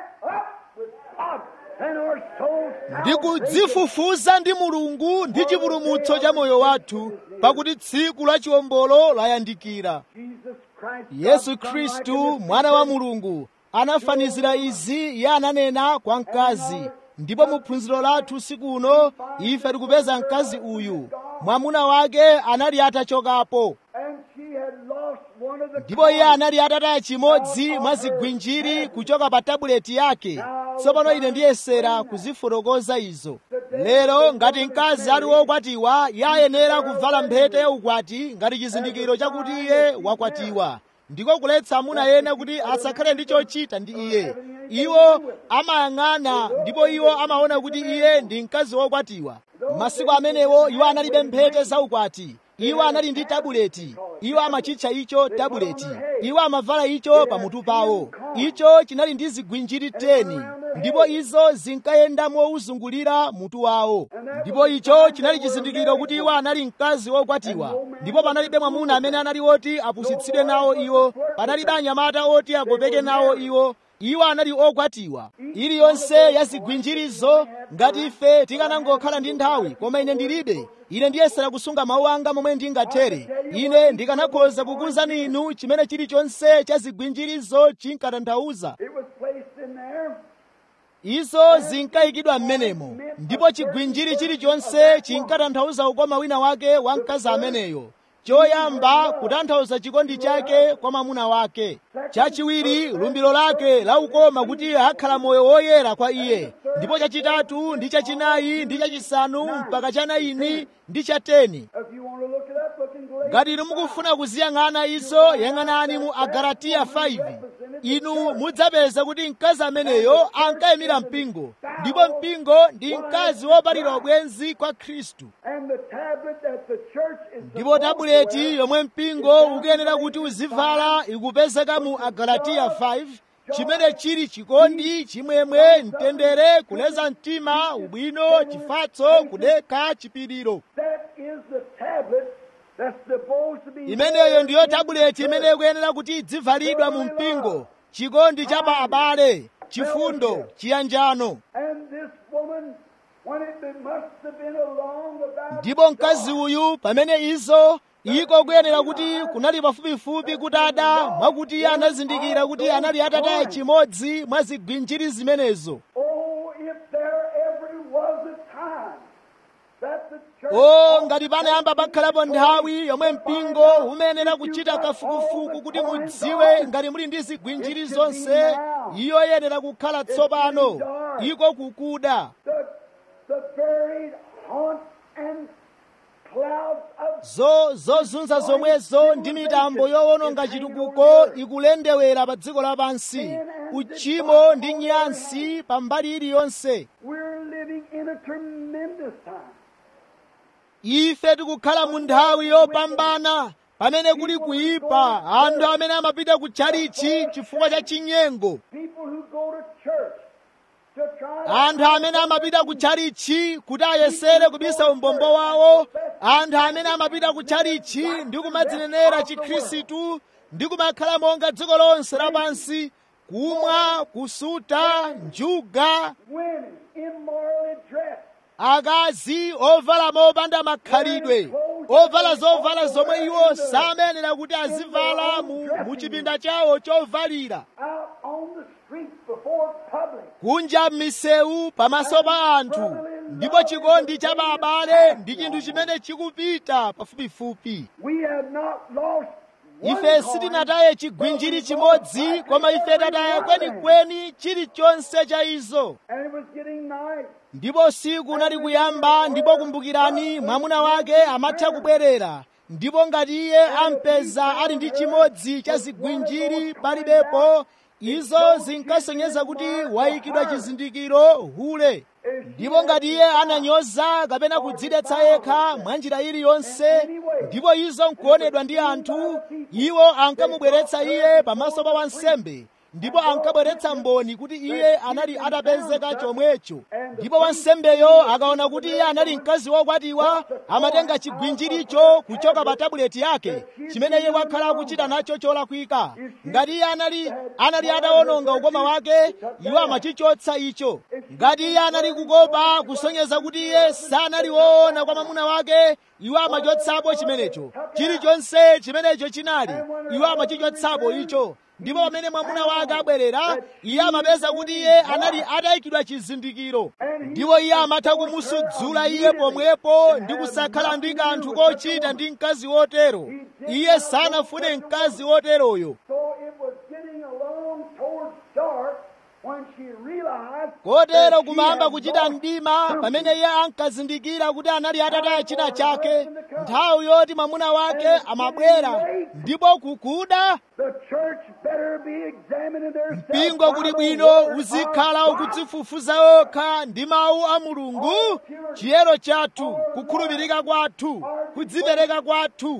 Speaker 1: up with God and our souls.
Speaker 2: ndi kudzifufuza ndi mulungu ndi chipulumutso cha moyo wathu pakuti tsiku la chiwombolo layandikira
Speaker 1: Jesus Christ.
Speaker 2: yesu
Speaker 1: God,
Speaker 2: khristu
Speaker 1: Son, like
Speaker 2: mwana wa mulungu anafanizira izi iye ananena kwa mkazi ndipo mu phunziro lathu siku uno ife tikupeza mkazi uyu mwamuna wake anali atachokapo
Speaker 1: And she had lost one of the
Speaker 2: ndipo iye anali atataya chimodzi mwa zigwinjiri kuchoka pa tabuleti yake tsopano ine ndiyesera kuzifotokoza izo lero ngati mkazi ali wokwatiwa iye ayenera kuvala mphete yaukwati ngati chizindikiro chakuti iye wakwatiwa ndiko kuletsa amuna ena kuti asakhale ndi chochita ndi iye iwo amayang'ana ndipo iwo amaona kuti iye ndi mkazi wokwatiwa masiku amenewo iwo analibe mphete zaukwati iwo anali ndi tabuleti iwo amachitcha icho tabuleti iwo amavala icho pamutu pawo icho chinali ndi zigwinjiri 10 ndipo izo zinkayenda mowuzungulira mutu wawo ndipo icho chinali chizindikiro kuti iwo anali mkazi wokwatiwa ndipo panalibe mwamuna amene anali oti apusitsidwe nawo iwo panalibe anyamata oti agopeke nawo iwo iwo anali okwatiwa iliyonse ya zigwinjirizo ngati ife tikanangokhala ndi nthawi koma ine ndilibe ine ndiyesera kusunga mawu anga momwe ndingathere ine ndikanakhoza kukuwuzani inu chimene chilichonse cha zigwinjirizo chinkatanthauza
Speaker 1: It was placed in there
Speaker 2: izo zinkayikidwa m'menemo ndipo chigwinjiri chilichonse chinkatanthauza ukoma wina wake wa mkazi ameneyo choyamba kutanthauza chikondi chake kwa mwamuna wake chachiwiri lumbiro lake la ukoma kuti akhala moyo woyera kwa iye ndipo chachitatu ndi chachinayi ndi chachisanu mpaka chanayini ndi chateni
Speaker 1: If you want to look it up, look in Galatians.
Speaker 2: ngati inu mukufuna kuziyang'ana izo yang'anani mu agalatiya 5 inu mudzapeza kuti mkazi ameneyo ankayimira mpingo ndipo mpingo ndi mkazi wopatira ubwenzi kwa khristu
Speaker 1: And the tablet that the church is
Speaker 2: ndipo
Speaker 1: supposed to
Speaker 2: tabuleti
Speaker 1: wear
Speaker 2: yomwe mpingo ukuyenera kuti uzivala ikupezeka mu agalatiya 5 chimene chili chikondi chimwemwe mtendere kuleza mtima ubwino chifatso kudekha chipiriro
Speaker 1: That is the tablet that's supposed to be
Speaker 2: imeneyo ndiyo tabuleti imene ikuyenera kuti idzivalidwa mu mpingo chikondi cha pa abale chifundo chiyanjano
Speaker 1: And this woman, when it been- must have been along about
Speaker 2: ndipo mkazi uyu pamene izo iko kuyenera kuti kunali pafupifupi kutada mwakuti iye anazindikira kuti anali atataya chimodzi mwa zigwinjiri zimenezo
Speaker 1: Oh, if there ever was a time that the church
Speaker 2: o ngati panayamba pakhalapo nthawi yomwe mpingo umayenera kuchita kafukufuku kuti mudziwe ngati muli ndi zigwinjiri zonse iyo iyenera kukhala tsopano iko kukuda
Speaker 1: the, the buried haunts and clouds of
Speaker 2: zo zozunza zomwezo ndi mitambo yowononga chitukuko ikulendewera pa dziko lapansi uchimo ndi nyansi pa mbali iliyonse
Speaker 1: we're living in a tremendous time.
Speaker 2: ife tikukhala mu nthawi yopambana pamene kuli kuyipa anthu amene amapita ku tchalichi chifukwa cha chinyengo
Speaker 1: People who go to church to try to
Speaker 2: anthu amene amapita ku tchalichi kuti ayesere kubisa umbombo wawo anthu amene amapita ku tchalichi ndi kumadzinenera chikhristu ndi kumakhala monga dziko lonse lapansi kumwa kusuta njuga
Speaker 1: women immorally dressed.
Speaker 2: akazi ovala mopanda makhalidwe ovala zovala zomwe iwo samenera kuti azivala mu, mu chipinda chawo chovalira
Speaker 1: out on the streets before public.
Speaker 2: kunja m'misewu pamaso pa anthu ndipo chikondi cha abale ndi chinthu chimene chikupita pafupifupi
Speaker 1: We have not lost one
Speaker 2: ife
Speaker 1: coin,
Speaker 2: sitinataye chigwinjiri chimodzi koma ife tataya kwenikweni chilichonse cha izo
Speaker 1: and it was getting night.
Speaker 2: ndipo usiku unali kuyamba ndipo kumbukirani mwamuna wake amatha kubwerera ndipo ngati iye ampeza ali ndi chimodzi cha zigwinjiri palibepo izo zinkasonyeza kuti wayikidwa chizindikiro hule ndipo ngati iye ananyoza kapena kudzidetsa yekha mwa njira iliyonse ndipo izo nkuonedwa ndi anthu iwo ankamubweretsa iye pamaso pa wansembe ndipo ankabweretsa mboni kuti iye anali atapezeka chomwecho ndipo wansembeyo akaona kuti iye anali mkazi wokwatiwa amatenga chigwinjiricho kuchoka pa tabuleti yake chimene iye wakhala akuchita nacho cholakwika ngati iye anali anali atawononga ukoma wake iwo amachichotsa icho ngati iye anali kukopa kusonyeza kuti iye sanali woona kwa mwamuna wake iwo amachotsapo chimenecho chilichonse chimenecho chinali iwo amachichotsapo icho ndipo pamene mwamuna wake abwerera iye amapeza kuti iye anali atayikidwa chizindikiro ndipo iye amatha kumusudzula iye pomwepo ndi kusakhala ndi kanthu kochita ndi mkazi wotero iye sanafune mkazi woteroyo
Speaker 1: So it was getting along towards dark when she realized
Speaker 2: kotero
Speaker 1: that she
Speaker 2: kumayamba
Speaker 1: had
Speaker 2: kuchita
Speaker 1: lost
Speaker 2: mdima
Speaker 1: something.
Speaker 2: pamene iye ankazindikira kuti anali atataya china chake nthawi yoti mwamuna wake amabwera ndipo kukuda
Speaker 1: The church better be examining their
Speaker 2: mpingo kuli bwino uzikhala ukudzifufuza okha ndi mawu a mulungu chiyero chathu kukhulupirika kwathu kudzipereka kwathu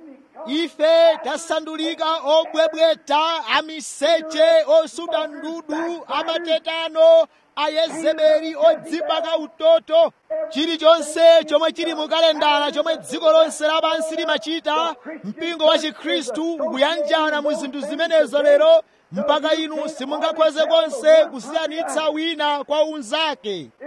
Speaker 2: ife tasandulika obwebweta amiseche osuta ndudu amatetano ayezebeli odzipaka utoto chilichonse chomwe chili mu kalendala chomwe dziko lonse lapansi limachita mpingo wa chikhristu ukuyanjana mu zinthu zimenezo lero mpaka inu simungakhoze konse kusiyanitsa wina kwa unzake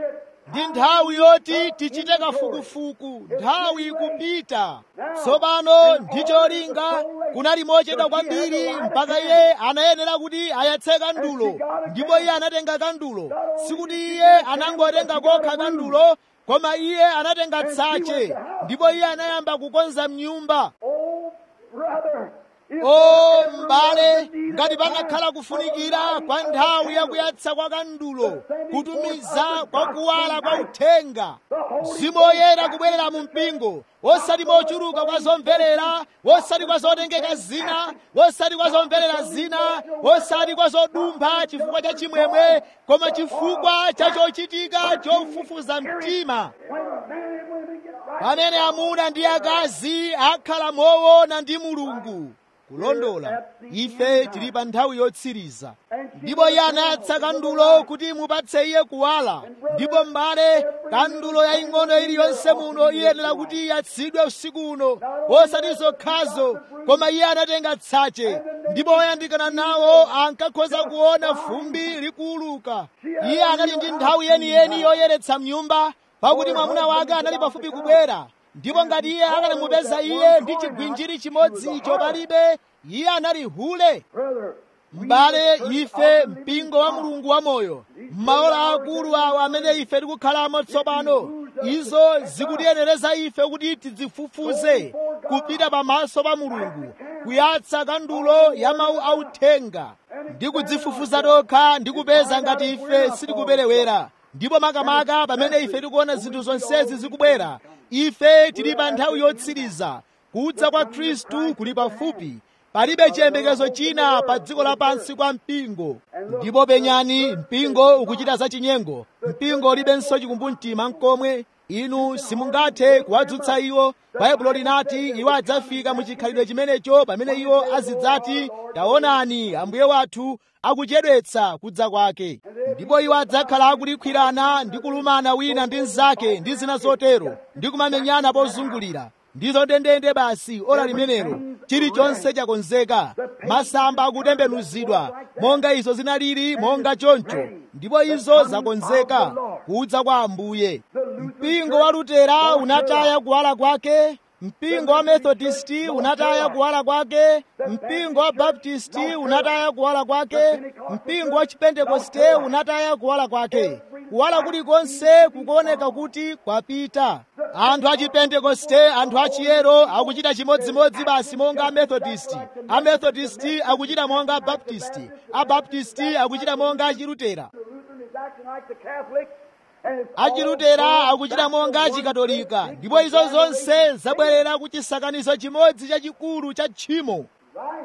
Speaker 2: ndi nthawi yoti tichite kafukufuku nthawi ikupita tsopano ndi cholinga kunali mochedwa kwambiri mpaka iye anayenera kuti ayatse kandulo ndipo iye anatenga kandulo sikuti iye anangotenga kokha kandulo koma iye anatenga tsache ndipo iye anayamba kukonza mnyumba
Speaker 1: Oh, brother. if
Speaker 2: o
Speaker 1: there ever
Speaker 2: m'bale
Speaker 1: was a need
Speaker 2: ngati
Speaker 1: of
Speaker 2: panakhala kufunikira kwa nthawi yakuyatsa kwa kandulo kutumiza kwa kuwala kwa uthenga mzimu woyera kubwerera mu mpingo wosati mochuluka kwa zomverera wosati kwa zotengeka zina wosati kwa zomverera zina wosati kwa zodumpha chifukwa cha chimwemwe koma chifukwa cha chochitika chofufuza mtima
Speaker 1: when men and women get right,
Speaker 2: pamene amuna ndi akazi akhala moona ndi mulungu kulondola ife tili pa nthawi yotsiriza ndipo iye anayatsa kandulo kuti mupatse iye kuwala ndipo m'bale kandulo yaying'ono iliyonse muno iyenera kuti iyatsidwe usiku uno osati zokhazo koma iye anatenga tsache ndipo oyandikana nawo ankakhoza kuona fumbi likuuluka iye anali ndi nthawi yeniyeni yoyeretsa mnyumba pakuti mwamuna wake anali pafupi kubwera ndipo ngati iye akanamupeza iye ndi chigwinjiri chimodzi icho palibe iye anali hule
Speaker 1: brother,
Speaker 2: m'bale ife mpingo wa mulungu wamoyo m'maola akulu awo amene ife tikukhalamo tsopano izo zikutiyenereza ife kuti tidzifufuze kupita pamaso pa mulungu kuyatsa kandulo ya mawu authenga ndi kudzifufuza tokha ndi kupeza ngati ife sitikuperewera ndipo makamaka pamene ife tikuona zinthu zonsezi zikubwera ife tili pa nthawi yotsiriza kudza kwa khristu kuli pafupi palibe chiyembekezo china pa dziko lapansi kwa mpingo ndipo penyani mpingo ukuchita zachinyengo mpingo ulibenso chikumbumtima nkomwe inu simungathe kuwadzutsa iwo baibulo linati iwo adzafika mu chikhalidwe chimenecho pamene iwo azidzati taonani ambuye wathu akuchedwetsa kudza kwake ndipo iwo adzakhala akulikhwirana ndi kulumana wina ndi mnzake ndi zina zotero ndi kumamenyana pozungulira ndizo ndendende basi ora limenelo chilichonse chakonzeka masamba akutembenuzidwa monga izo zinalili monga choncho ndipo izo zakonzeka kudza kwa ambuye mpingo wa lutera unataya kuwala kwake mpingo wa methodisti unataya kuwala kwake mpingo wa baptisti unataya kuwala kwake mpingo wa chipentekoste unataya kuwala kwake kuwala kulikonse kukuoneka kuti kwapita anthu a chipentekoste anthu achiyero akuchita chimodzimodzi basi monga amethodisti amethodisti akuchita monga abaptisti abaptisti akuchita monga achilutera
Speaker 1: the Lutheran is acting like the Catholic, and it's
Speaker 2: achilutera akuchita monga achikatolika ndipo izo zonse zabwerera ku chisakanizo chimodzi chachikulu cha tchimo
Speaker 1: right.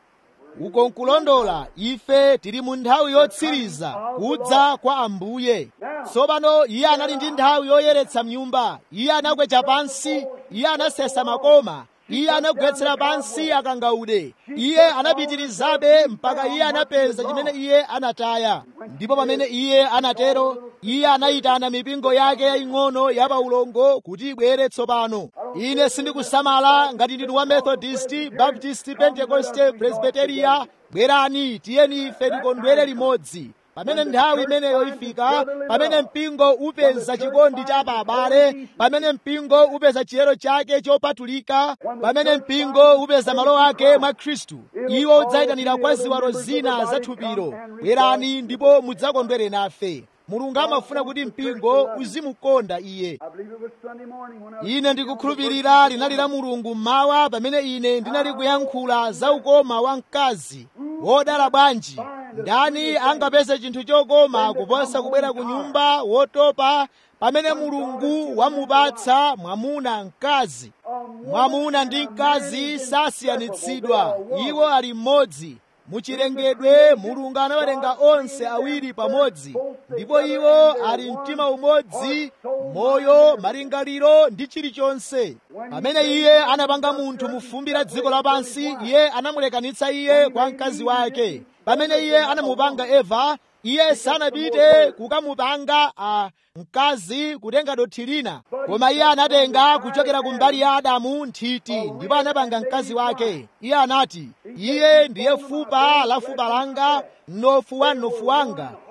Speaker 2: uko nkulondola ife tili mu nthawi yotsiriza kudza kwa ambuye tsopano iye anali ndi nthawi yoyeretsa mnyumba iye anakwecha pansi iye anasesa makoma iye anagwetsera pansi akangaude iye anapitirizabe mpaka iye anapeza chimene iye anataya ndipo pamene iye anatero iye anayitana mipingo yake yaying'ono ya paulongo kuti ibwere tsopano ine sindikusamala ngati ndinu wa methodisti baptisti pentekoste presbiteria bwerani tiyeni ife tikondwere limodzi pamene nthawi imeneyo ifika pamene mpingo upeza chikondi cha abale pamene mpingo upeza chiyero chake chopatulika pamene mpingo upeza malo ake mwa khristu iwo udzayitanira kwa ziwalo zina zathupiro bwerani ndipo mudzakondwere nafe mulungu amafuna kuti mpingo uzimukonda iye
Speaker 1: I believe it was Sunday morning when I
Speaker 2: ine ndikukhulupirira linali la mulungu mmawa pamene ine ndinali kuyankhula za ukoma wa mkazi wodala bwanji ndani angapeze chinthu chokoma kuposa kubwera ku nyumba wotopa pamene mulungu wamupatsa mwamuna mkazi mwamuna ndi mkazi sasiyanitsidwa iwo ali mmodzi muchilengedwe mulungu anawerenga onse awiri pamodzi ndipo iwo ali mtima umodzi moyo malingaliro ndi chilichonse pamene iye anapanga munthu mu fumbi la dziko lapansi iye anamulekanitsa iye kwa mkazi wake pamene iye anamupanga eva iye sanapite kukamupanga a mkazi kutenga dothi lina koma iye anatenga kuchokera ku mbali ya adamu nthiti ndipo anapanga mkazi wake iye anati iye ndiye fupa la fupa langa mnofu wa mnofu wanga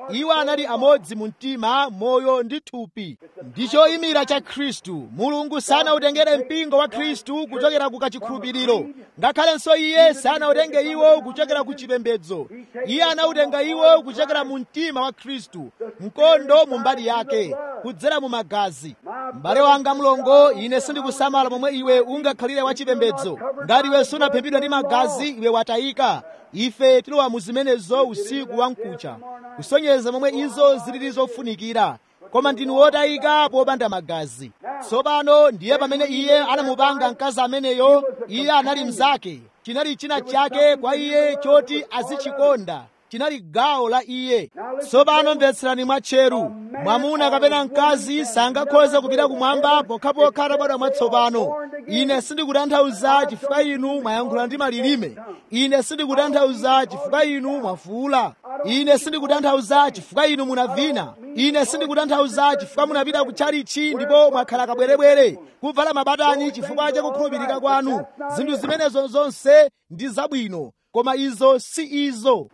Speaker 2: iwo anali amodzi mu mtima moyo ndi thupi ndi choyimira cha khristu mulungu sanawutengere mpingo wa khristu kuchokera ku kachikhulupiriro ngakhalenso iye sanawutenge iwo kuchokera ku chipembedzo iye anawutenga iwo kuchokera mu mtima wa khristu mkondo mu mbali yake kudzera mu magazi m'bale wanga mlongo ine sindikusamala momwe iwe ungakhalire wachipembedzo ngati iwe sunaphimbidwa ndi magazi iwe watayika ife tilowa mu zimenezo usiku wamkucha kusonyeza momwe izo zilili zofunikira koma ndinu wotayika popanda magazi tsopano ndiye pamene iye anamupanga mkazi ameneyo iye anali mnzake chinali china chake kwa iye choti azichikonda chinali gawo la iye tsopano mvetserani mwatcheru mwamuna kapena mkazi sangakhoze kupita kumwamba pokhapokha atabadwa mwatsopano ine sindikutanthauza chifukwa inu mwayankhula ndi malilime ine sindikutanthauza chifukwa inu mwafuula ine sindikutanthauza chifukwa inu munavina ine sindikutanthauza chifukwa munapita ku chalichi ndipo mwakhala kabwerebwere kuvala mabatani chifukwa cha kukhulupirika kwanu zinthu zimenezo zonse ndi zabwino koma izo si izo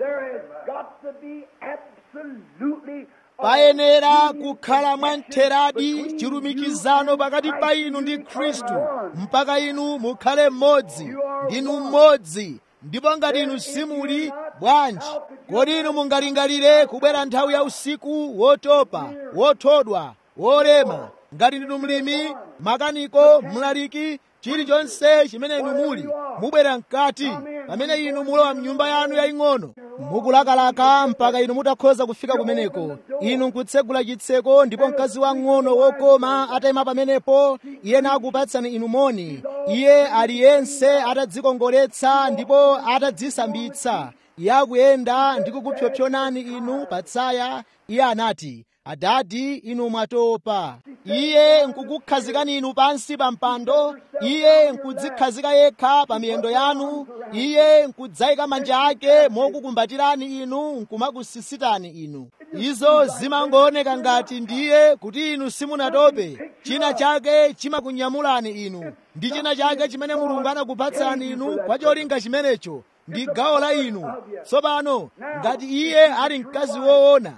Speaker 2: payenera kukhala mwamtheradi chilumikizano pakati pa inu ndi khristu mpaka inu mukhale mmodzi ndinu mmodzi ndipo ngati inu simuli bwanji kodi inu mungalingalire kubwera nthawi ya usiku wotopa wothodwa wolema ngati ndinu mlimi makaniko mlaliki chilichonse chimene inu muli mubwera mkati pamene inu mulowa mnyumba yanu yaying'ono mukulakalaka mpaka inu mutakhoza kufika kumeneko inu nkutsegula chitseko ndipo mkazi wang'ono wokoma atayima pamenepo iye nakupatsani inu moni iye aliyense atadzikongoletsa ndipo atadzisambitsa iye akuyenda ndi kukupyopyonani inu patsaya iye anati adadi inu mwatopa iye nkukukhazikani inu pansi pa mpando iye nkudzikhazika yekha pa miyendo yanu iye nkudzayika manja ake mokukumbatirani inu nkumakusisitani inu izo zimangooneka ngati ndiye kuti inu simunatope china chake chimakunyamulani inu ndi china chake chimene mulungu anakupatsani inu kwa cholinga chimenecho ndi gawo la inu tsopano ngati iye ali mkazi woona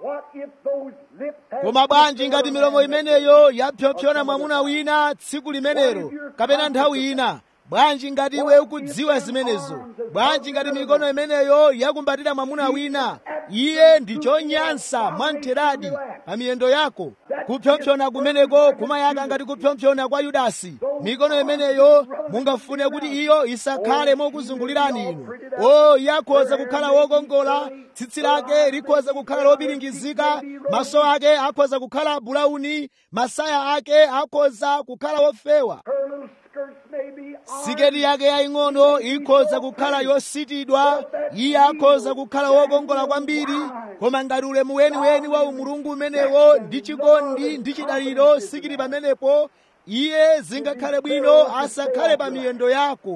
Speaker 2: koma bwanji ngati milomo imeneyo yapyopyona mwamuna wina tsiku limenelo kapena nthawi ina bwanji ngati iwe ukudziwa zimenezo bwanji ngati mikono imeneyo yakumbatira mwamuna wina iye ndi chonyansa mwamtheradi pa miyendo yako kupyopyona kumeneko kumayaka ngati kupyopyona kwa yudasi mikono imeneyo mungafune kuti iyo isakhale mokuzungulirani inu o iye akhoza kukhala wokongola tsitsi lake likhoza kukhala lopiringizika maso ake akhoza kukhala bulauni masaya ake akhoza kukhala wofewa siketi yake yaying'ono ikhoza kukhala yositidwa iye akhoza kukhala wokongola kwambiri koma ngati ulemu weniweni wa umulungu umenewo ndi chikondi ndi chidaliro sikili pamenepo iye zingakhale bwino asakhale pa miyendo yako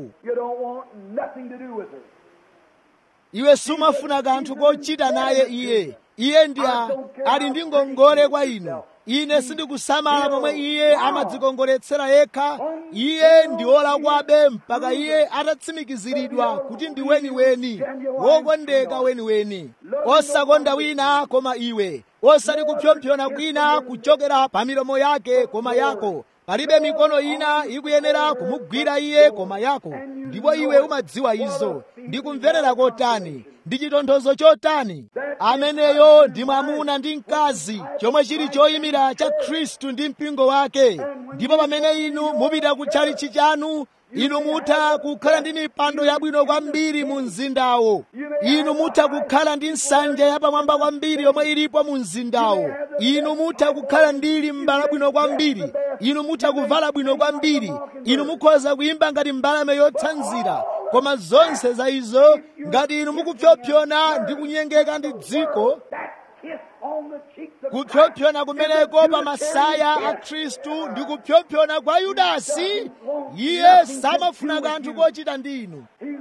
Speaker 2: iwe sumafuna kanthu kochita naye iye iye ndi ali ndi ngongole kwa inu ine sindikusamala momwe iye amadzikongoletsera yekha iye ndi wolakwabe mpaka iye atatsimikiziridwa kuti ndi weniweni wokondeka weniweni osakonda wina koma iwe osati kupyopyona kwina kuchokera pa milomo yake koma yako palibe mikono ina ikuyenera kumugwira iye koma yako ndipo iwe umadziwa izo ndi kumverera kotani ndi chitonthozo chotani ameneyo ndi mwamuna ndi mkazi chomwe chili choyimira cha khristu ndi mpingo wake ndipo pamene inu mupita kutchalichi chanu inu mutha kukhala ndi mipando yabwino kwambiri mu mzindawo inu mutha kukhala ndi nsanja yapamwamba kwambiri yomwe ilipo mu mzindawo inu mutha kukhala ndi limbala labwino kwambiri inu mutha kuvala bwino kwambiri inu mukhoza kuyimba ngati mbalame yotsanzira koma zonse za izo ngati inu mukupyopyona ndi kunyengeka ndi dziko kupyopyona kumeneko pa masaya a khristu ndi kupyopyona kwa yudasi iye samafuna kanthu kochita ndi inu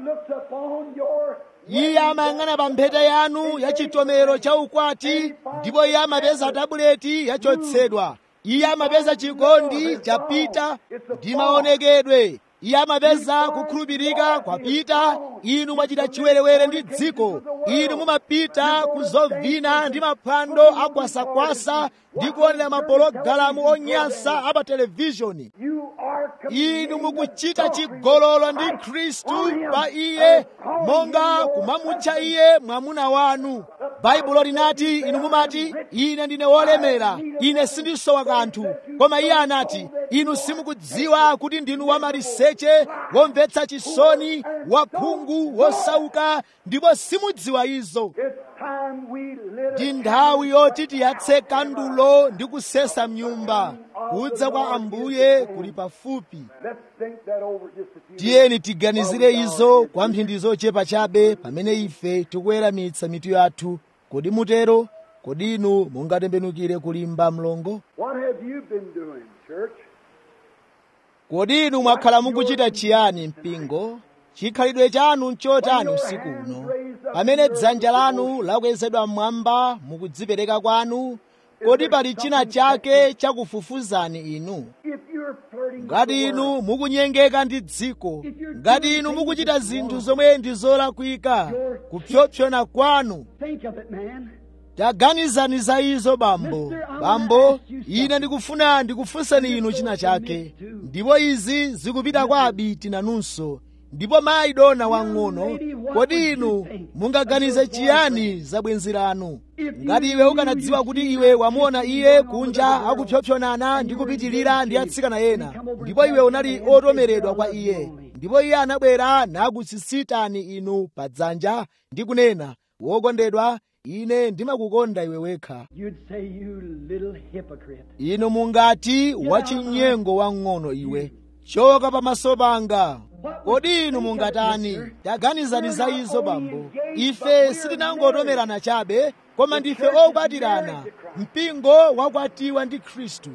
Speaker 2: iye amayang'ana pa mphete yanu ya chitomero cha ukwati ndipo iye amapeza tabuleti yachotsedwa iye amapeza chikondi chapita ndi maonekedwe iye amapeza kukhulupirika kwapita inu mwachita chiwerewere ndi dziko inu mumapita kuzovina ndi maphwando akwasakwasa ndi kuonera mapologalamu onyansa apa televishoni inu mukuchita chigololo ndi khristu pa iye monga kumamutcha iye mwamuna wanu baibulo linati inu mumati ine ndine wolemera ine sindisowa kanthu koma iye anati inu simukudziwa kuti ndinu wamaliseche womvetsa chisoni wakhungu wosauka ndipo simudziwa izo ndi nthawi yoti tiyatse kandulo ndi kusesa mnyumba kudza kwa ambuye kuli pafupi tiyeni tiganizire izo kwa mphindi zochepa chabe pamene ife tikuweramitsa mitu yathu kodi mutero kodi inu mungatembenukire kulimba mlongo kodi inu mwakhala mukuchita chiyani mpingo chikhalidwe chanu nchotani usiku uno pamene dzanja lanu lakwezedwa mmwamba mukudzipereka kwanu kodi pali china chake chakufufuzani inu ngati inu mukunyengeka ndi dziko ngati inu mukuchita zinthu zomwe ndi zolakwika kupyopyona kwanu taganizani za izo bambo bambo ine ndikufuna ndikufunseni inu china chake ndipo izi zikupita kwa abiti nanunso ndipo mayi dona wang'ono kodi inu mungaganize chiyani za bwenzi lanu ngati iwe ukanadziwa kuti iwe wamuona iye kunja akupyopyonana ndi kupitilira ndi atsikana ena ndipo iwe unali otomeredwa kwa iye ndipo iye anabwera nakutsitsitani inu pa dzanja ndi kunena wokondedwa ine ndimakukonda iwe wekha inu mungati wachinyengo wang'ono iwe choka pamaso panga kodi inu mungatani taganizani za izo bambo ife sitinangotomerana chabe koma ndife okwatirana mpingo wakwatiwa ndi khristu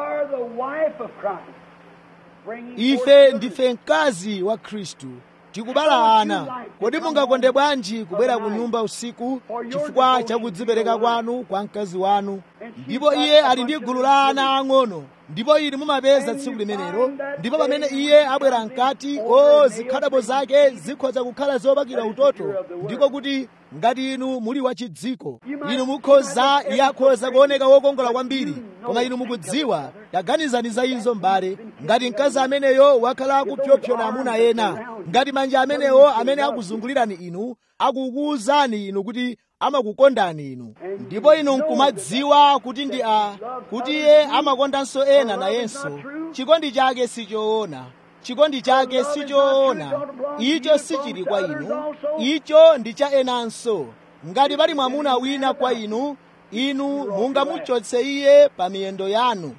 Speaker 2: ife ndife mkazi wa khristu tikubala ana kodi mungakonde bwanji kubwera ku nyumba usiku chifukwa chakudzipereka kwanu kwa mkazi wanu ndipo iye ali ndi gulu la ana ang'ono ndipo inu mumapeza tsiku limenelo ndipo pamene iye abwera mkati o zikhadabo zake zikhoza kukhala zopakira utoto ndiko kuti ngati inu muli wachidziko inu mukhoza iye akhoza kuoneka wokongola kwambiri koma inu mukudziwa taganizani za izo mbale ngati mkazi ameneyo wakhala akupyopyona amuna ena ngati manja amenewo amene akuzungulirani inu akukuwuzani inu kuti amakukondani inu ndipo inu nkumadziwa kuti ndi a kuti iye amakondanso ena nayenso chikondi chake sichoona chikondi chake sichoona icho sichili kwa inu icho ndi cha enanso ngati pali mwamuna wina kwa inu inu mungamuchotse iye pa miyendo yanu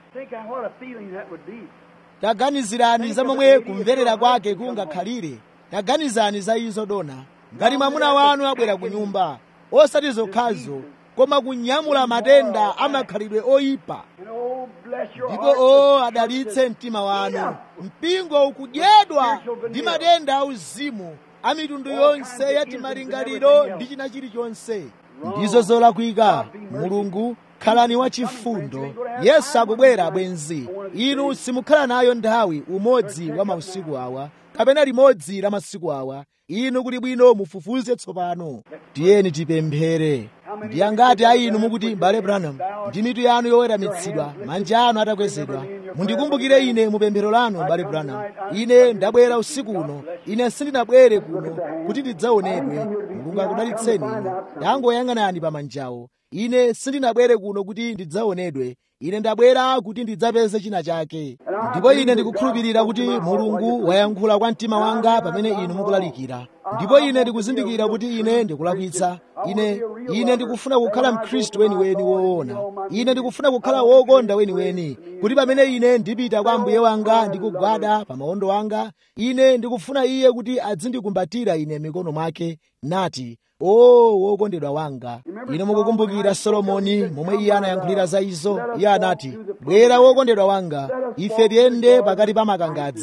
Speaker 2: taganizirani za momwe kumverera kwake kungakhalire taganizani za izo dona ngati mwamuna wanu abwera ku nyumba osati zokhazo koma kunyamula matenda amakhalidwe oyipa ndipo o adalitse mtima wanu mpingo ukudyedwa ndi matenda auzimu a mitundu yonse ya timalingaliro ndi china chilichonse ndizo zolakwika mulungu khalani wachifundo yesu akubwera bwenzi inu simukhala nayo nthawi umodzi wa mausiku awa kapena limodzi la masiku awa inu kuli bwino mufufuze tsopano tiyeni tipemphere ndi angati a inu mukuti mbale branham ndi mitu yanu yoweramitsidwa manja anu atakwezedwa mundikumbukire ine mu pemphero lanu mbale branham ine ndabwera usiku uno ine sindinabwere kuno kuti ndidzaonedwe mulungu akudalitseni inu tangoyang'anani pa manjawo ine sindinabwere kuno kuti ndidzaonedwe ine ndabwera kuti ndidzapeze china chake ndipo ine ndikukhulupirira kuti mulungu wayankhula kwa mtima wanga pamene inu mukulalikira ndipo ine ndikuzindikira kuti ine ndikulakwitsa ine ine ndikufuna kukhala mkhristu weniweni woona ine ndikufuna kukhala wokonda weniweni kuti pamene ine ndipita kwa mbuye wanga ndikugwada pa maondo anga ine ndikufuna iye kuti azindikumbatira ine mikono mwake nati o wokondedwa wanga ine mukukumbukira solomoni momwe iye anayankhulira za izo iye anati bwera wokondedwa wanga ife tiyende pakati pa makangadza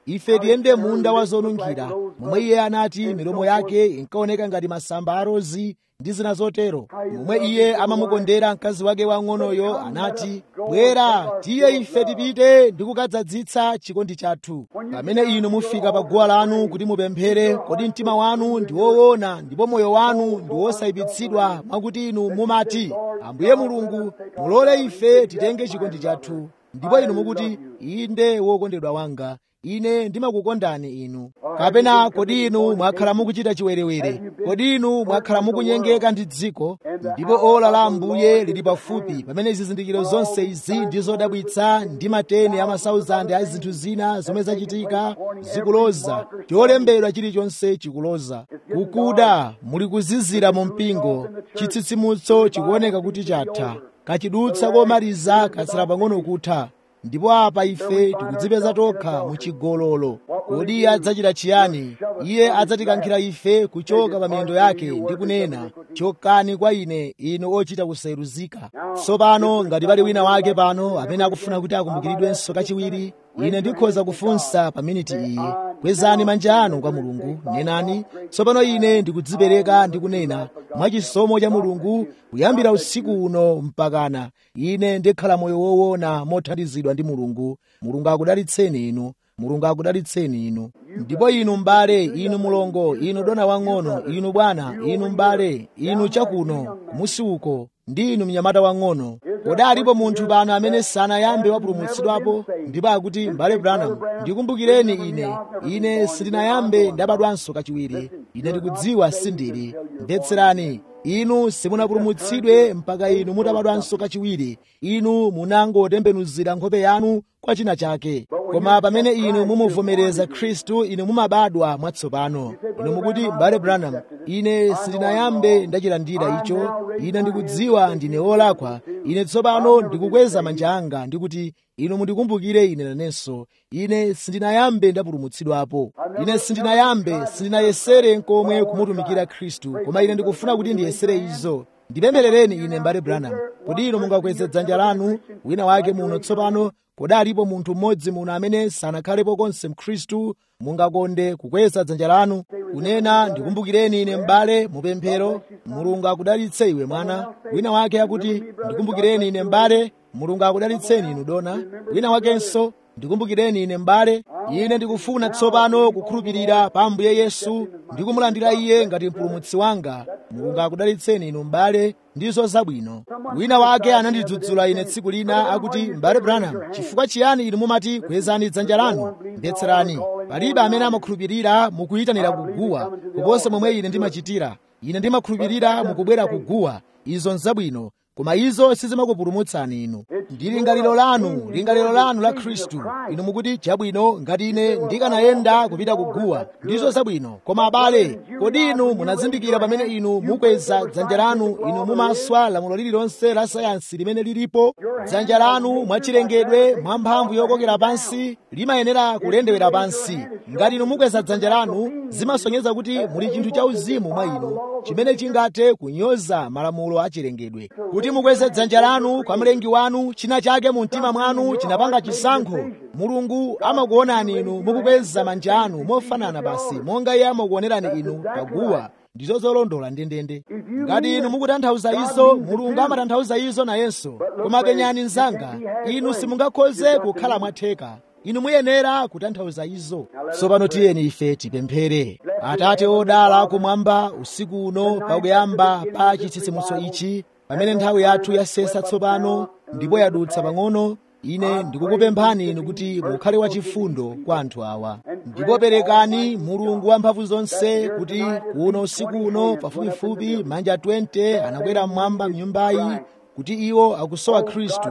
Speaker 2: ife tiyende munda wa zonunkhira momwe iye anati milomo yake inkaoneka ngati masamba a rozi ndi zina zotero momwe iye amamukondera mkazi wake wang'onoyo anati bwera tiye ife tipite ndi kukadzadzitsa chikondi chathu pamene inu mufika pa guwa lanu kuti mupemphere kodi mtima wanu ndi woona ndipo moyo wanu ndi wosayipitsidwa mwakuti inu mumati ambuye mulungu mulole ife titenge chikondi chathu ndipo inu mukuti inde wokondedwa wanga ine ndimakukondani inu kapena kodi inu mwakhala mukuchita chiwerewere kodi inu mwakhala mukunyengeka ndi dziko ndipo ola la ambuye lili pafupi pamene zizindikiro zonse izi ndi zodabwitsa ndi mateni a masauzande a zinthu zina zomwe zachitika zikuloza cholembedwa chilichonse chikuloza kukuda muli kuzizira mu mpingo chitsitsimutso chikuoneka kuti chatha kachidutsa komaliza katsala pang'ono kutha ndipo apa ife tikudzipeza tokha muchigololo kodi iye adzachita chiyani iye adzatikankhira ife kuchoka pa miyendo yake ndi kunena chokani kwa ine inu ochita kusayeruzika tsopano ngati pali wina wake pano amene akufuna kuti akumbukiridwenso kachiwiri ine ndikhoza kufunsa pa miniti iyi kwezani manja anu kwa mulungu nenani tsopano ine ndikudzipereka ndi kunena mwachisomo cha mulungu kuyambira usiku uno mpakana ine ndikhala moyo woona mothandizidwa ndi mulungu mulungu akudalitseni inu mulungu akudalitseni inu ndipo inu m'bale inu mulongo inu dona wang'ono inu bwana inu m'bale inu chakuno kumusi uko ndi inu mnyamata wang'ono kodi alipo munthu pano amene sanayambe wapulumutsidwapo ndipo akuti m'bale branham ndikumbukireni ine ine sindinayambe ndabadwanso kachiwiri ine ndikudziwa sindili mvetserani inu simunapulumutsidwe mpaka inu mutabadwanso kachiwiri inu munangotembenuzira nkhope yanu kwa china chake koma pamene inu mumuvomereza khristu inu mumabadwa mwatsopano inu mukuti m'bale branham ine sindinayambe ndachilandira icho ine ndikudziwa ndine wolakwa ine tsopano ndikukweza manja anga ndikuti inu mundikumbukire ine nanenso ine sindinayambe ndapulumutsidwapo ine sindinayambe sindinayesere nkomwe kumutumikira khristu koma ine ndikufuna kuti ndiyesere izo ndipempherereni ine m'bale branham kodi inu mungakweze dzanja lanu wina wake muno tsopano kodi alipo munthu mmodzi muno amene sanakhalepo konse mkhristu mungakonde kukweza dzanja lanu kunena ndikumbukireni ine m'bale mupemphero mulungu akudalitse iwe mwana wina wake akuti ndikumbukireni ine m'bale mulungu akudalitseni inu dona wina wakenso ndikumbukireni ine m'bale ine ndikufuna tsopano kukhulupirira pa ambuye yesu ndikumulandira iye ngati mpulumutsi wanga mulungu akudalitseni inu m'bale ndizo zabwino wina wake anandidzudzula ine tsiku lina akuti m'bale branham chifukwa chiyani inu mumati kwezani dzanja lanu mvetserani palibe amene amakhulupirira mukuyitanira kuguwa kuposa momwe ine ndimachitira ine ndimakhulupirira mukubwera kuguwa izo nzabwino koma izo sizimakupulumutsani inu ndi lingaliro lanu lingaliro lanu la khristu inu mukuti chabwino ngati ine ndikanayenda kupita kuguwa ndizo zabwino koma abale kodi inu munazindikira pamene inu mukweza dzanja lanu inu mumaswa lamulo lililonse la sayansi limene lilipo dzanja lanu mwachilengedwe mwamphamvu yokokera pansi limayenera kulendewera pansi ngati inu mukweza dzanja lanu zimasonyeza kuti muli chinthu cha uzimu mwa inu chimene chingathe kunyoza malamulo achilengedwe kuti mukweze dzanja lanu kwa mlengi wanu china chake mu mtima mwanu chinapanga chisankho mulungu amakuonani inu mukukweza manja anu mofanana basi monga iye amakuonerani inu paguwa ndizo zolondola ndendende ngati inu mukutanthauza izo mulungu amatanthauza izo nayenso koma penyani mnzanga inu simungakhoze kukhala mwatheka inu muyenera kutanthauza izo tsopano tiyeni ife tipemphere atate odala kumwamba usiku uno pakuyamba pa chitsitsimutso ichi pamene nthawi yathu yasesa tsopano ndipo yadutsa pang'ono ine ndikukupemphani inu kuti mukhale wachifundo kwa anthu awa ndipo perekani mulungu wamphamvu zonse kuti kuno usiku uno pafupifupi manja 20 anakwera mmwamba mnyumbayi kuti iwo akusowa khristu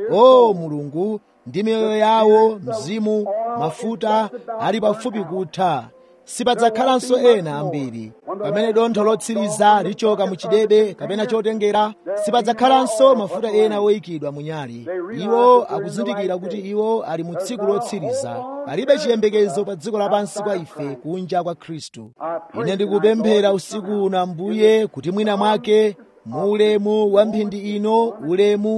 Speaker 2: o mulungu ndi miyoyo yawo mzimu mafuta ali pafupi kutha sipadzakhalanso ena ambiri pamene dontho lotsiriza lichoka muchidebe kapena chotengera sipadzakhalanso mafuta ena woyikidwa munyali iwo akuzindikira kuti iwo ali mu tsiku lotsiriza palibe chiyembekezo pa dziko lapansi kwa ife kunja kwa khristu ine ndikupemphera usiku uno ambuye kuti mwina mwake mu ulemu wa mphindi ino ulemu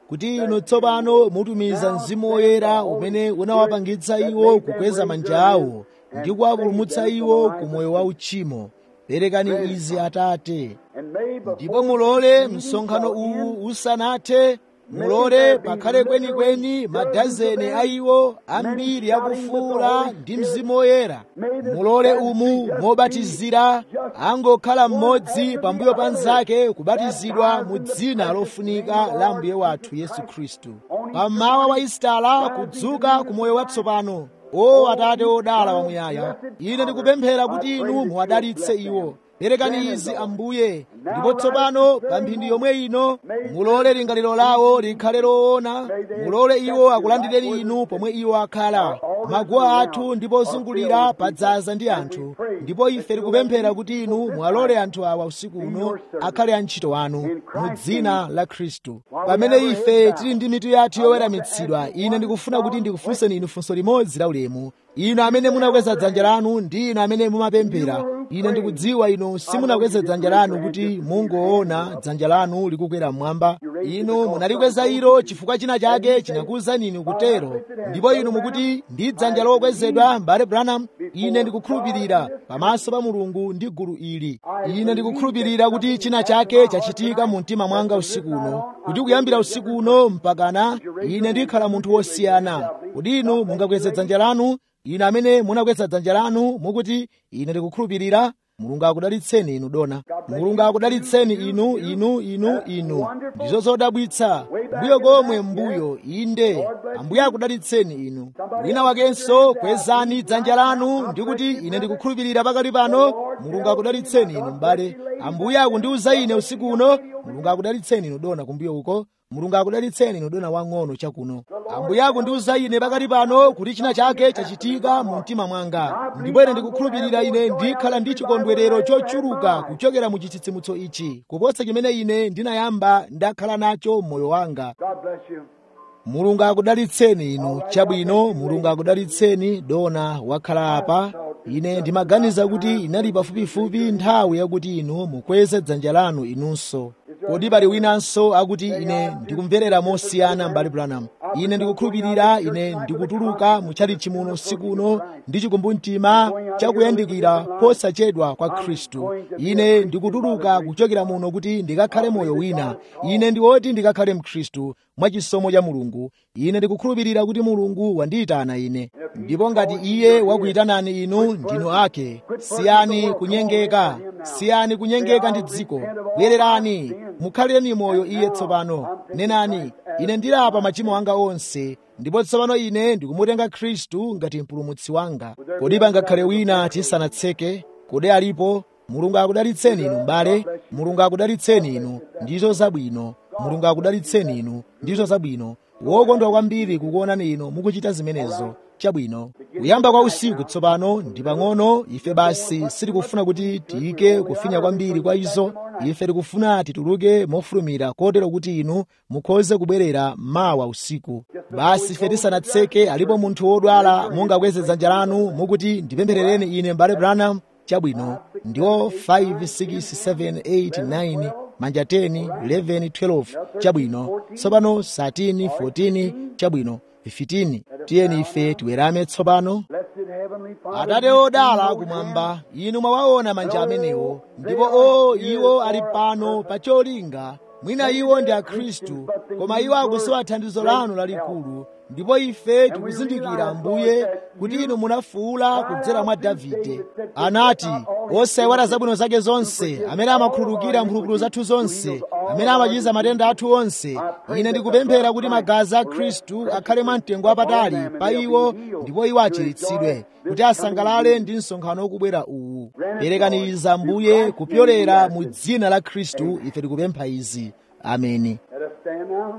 Speaker 2: kuti inu tsopano mutumiza mzimu woyera umene unawapangitsa iwo kukweza manja awo ndi kuwapulumutsa iwo ku moyo wa uchimo perekani izi atate ndipo mulole msonkhano uwu usanathe mulole pakhale kwenikweni madazeni a iwo ambiri akufuula ndi mzimu woyera mulole umu mobatizira angokhala mmodzi pambuyo pa nzake kubatizidwa mu dzina lofunika la mbuye wathu yesu khristu pammawa wa isitala kudzuka ku moyo watsopano o atate odala wamuyaya ine ndikupemphera kuti inu muwadalitse iwo perekani izi ambuye ndipo tsopano pa mphindi yomwe ino mulole lingaliro lawo likhale loona mulole iwo akulandireni inu pomwe iwo akhala maguwa athu ndipo ozungulira padzaza ndi anthu ndipo ife tikupemphera kuti inu muwalole anthu awa usiku uno akhale antchito anu mu dzina la khristu pamene ife tili ndi mitu yathu yoweramitsidwa ine ndikufuna kuti ndikufunseni inu funso limodzi la ulemu inu amene munakweza dzanja lanu ndi inu amene mumapemphera ine ndikudziwa inu simunakweze dzanja lanu kuti mungoona dzanja lanu likukwera mmwamba inu munalikweza ilo chifukwa china chake chinakuwuzani inu kutero ndipo inu mukuti ndi dzanja lokwezedwa mbale branham ine ndikukhulupirira pamaso pa mulungu ndi gulu ili ine ndikukhulupirira kuti china chake chachitika mu mtima mwanga usiku uno kuti kuyambira usiku uno mpakana ine ndikhala munthu wosiyana kuti inu mungakweze dzanja lanu inu amene munakweza dzanja lanu mukuti ine ndikukhulupirira mulungu akudalitseni inu dona mulungu akudalitseni inu inu inu inu ndizo zodabwitsa mbuyo komwe mbuyo inde ambuye akudalitseni inu wina wakenso kwezani dzanja lanu ndikuti ine ndikukhulupirira pakali pano mulungu akudalitseni inu m'bale ambuye akundiwuza ine usiku uno mulungu akudalitseni inu dona kumbuyo uko mulungu akudalitseni inu dona wang'ono chakuno ambuye akundiwuza ine pakali pano kuti china chake chachitika mu mtima mwanga ndipo ine ndikukhulupirira ine ndikhala ndi chikondwerero chochuluka kuchokera mu chitsitsimutso ichi kuposa chimene ine ndinayamba ndakhala nacho m'moyo wanga
Speaker 1: God bless you.
Speaker 2: mulungu akudalitseni inu chabwino mulungu akudalitseni dona wakhala apa ine ndimaganiza kuti inali pafupifupi nthawi yakuti inu mukweze dzanja lanu inunso kodi pali winanso akuti ine ndikumverera mosiyana mbali branham ine ndikukhulupirira ine ndikutuluka muchalichi muno usiku uno ndi chikumbumtima chakuyandikira posachedwa kwa khristu ine ndikutuluka kuchokera muno kuti ndikakhale moyo wina ine ndiwoti ndikakhale mkhristu mwachisomo cha mulungu ine ndikukhulupirira kuti mulungu wandiyitana ine ndipo ngati iye wakuyitanani inu ndinu ake siyani kunyengeka siyani kunyengeka ndi dziko bwererani mukhalireni moyo iye tsopano nenani ine ndilapa machimo anga onse ndipo tsopano ine ndikumutenga khristu ngati mpulumutsi wanga kodi pangakhale wina tisanatseke kodi alipo mulungu akudalitseni inu m'bale mulungu akudalitseni inu ndizo zabwino mulungu akudalitseni inu ndizo zabwino wokondwa kwambiri kukuonani inu mukuchita zimenezo chabwino kuyamba kwa usiku tsopano ndi pang'ono ife basi sitikufuna kuti tiyike kufinya kwambiri kwa izo ife tikufuna tituluke mofulumira kotero kuti inu mukhoze kubwerera mawa usiku basi ife tisanatseke alipo munthu wodwala mungakweze dzanja lanu mukuti ndipempherereni ine mbale branham chabwino ndiwo 5 6 7 8 9 manja 10 11 12 chabwino tsopano 13 14 chabwino 15 tiyeni ife tiwerame tsopano
Speaker 1: Blessed Heavenly Father.
Speaker 2: atate odala kumwamba inu mwawaona manja amenewo ndipo o iwo ali pano pa cholinga mwina iwo ndi akhristu koma iwo akusowa thandizo lanu lalikulu ndipo ife tikuzindikira ambuye kuti inu munafuula kudzera mwa davide anati osayiwala zabwino zake zonse amene amakhululukira mphulupulu zathu zonse amene amachiza matenda athu onse ine ndikupemphera kuti magazi a khristu akhale mwamtengo wapatali pa iwo ndipo iwo achiritsidwe kuti asangalale ndi msonkhano wokubwera uwu perekani izi ambuye kupyolera mu dzina la khristu ife tikupempha izi ameni
Speaker 1: Let us stand now.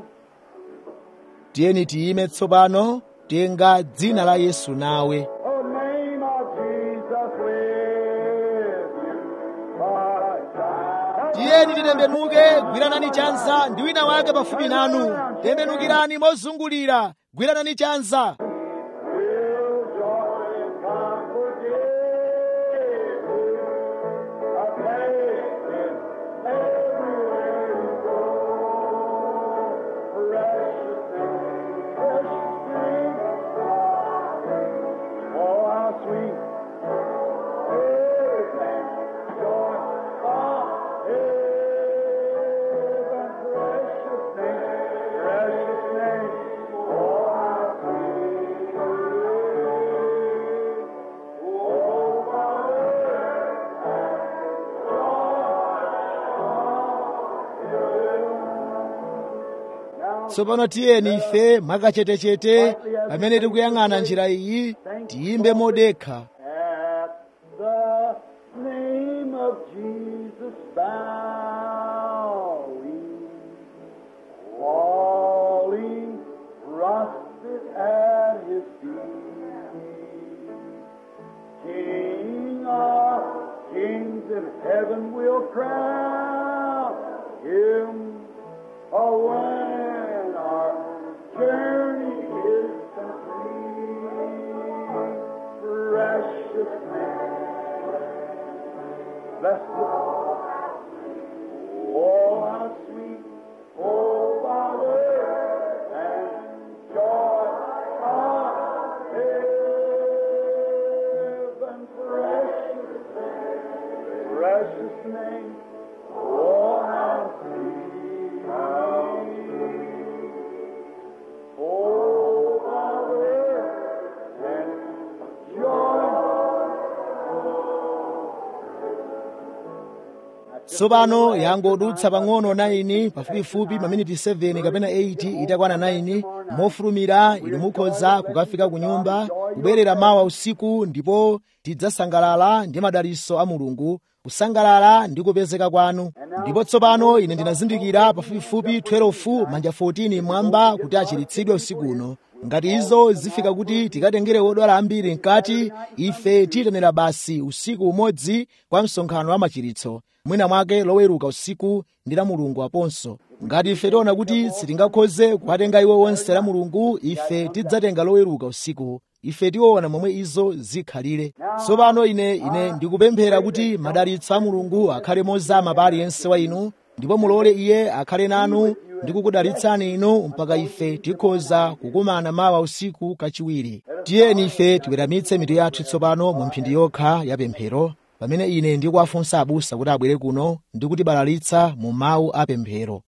Speaker 2: tiyeni tiyime tsopano tenga dzina la yesu nawe
Speaker 1: Oh, name of Jesus with you. Christ.
Speaker 2: tiyeni titembenuke gwiranani chanza ndi wina wake pafupi nanu tembenukirani mozungulira gwiranani chanza
Speaker 1: Will joy come forgive you. A blessing everywhere you go. Precious
Speaker 2: tsopano tiyeni ife mwakachetechete pamene tikuyang'ana njira iyi tiyimbe modekha
Speaker 1: At the name of Jesus bowing, falling prostrate at his feet. King of kings in heaven will crown him. Oh, when our journey is complete, precious man, bless the Oh, how sweet, oh, Father, and joy of heaven, precious name, precious name, oh, how sweet, oh, Father, and joy
Speaker 2: tsopano yangodutsa pang'ono 9 pafupifupi maminiti 7 kapena 8 itakwana 9 mofulumira inu mukhoza kukafika ku nyumba kubwerera mawa usiku ndipo tidzasangalala ndi madalitso a mulungu kusangalala ndi kupezeka kwanu ndipo tsopano ine ndinazindikira pafupifupi 12 manja 14 mwamba kuti achiritsidwe usiku uno ngati izo zifika kuti tikatengere odwala ambiri mkati ife tiyitanira basi usiku umodzi kwa msonkhano wa machiritso mwina mwake loweruka usiku ndi la mulungu aponso ngati ife tiona kuti sitingakhoze kuwatenga iwo onse la mulungu ife tidzatenga loweruka usiku ife tiona momwe izo zikhalire tsopano ine ine ndikupemphera kuti madalitso a mulungu akhale mozama pa aliyense wa inu ndipo mulole iye akhale nanu ndi kukudalitsani inu mpaka ife tikhoza kukumana mawa usiku kachiwiri tiyeni ife tiweramitse mitu yathu tsopano mu mphindi yokha ya pemphero pamene ine ndikuwafunsa abusa kuti abwere kuno ndi kutibalalitsa mu mawu a pemphero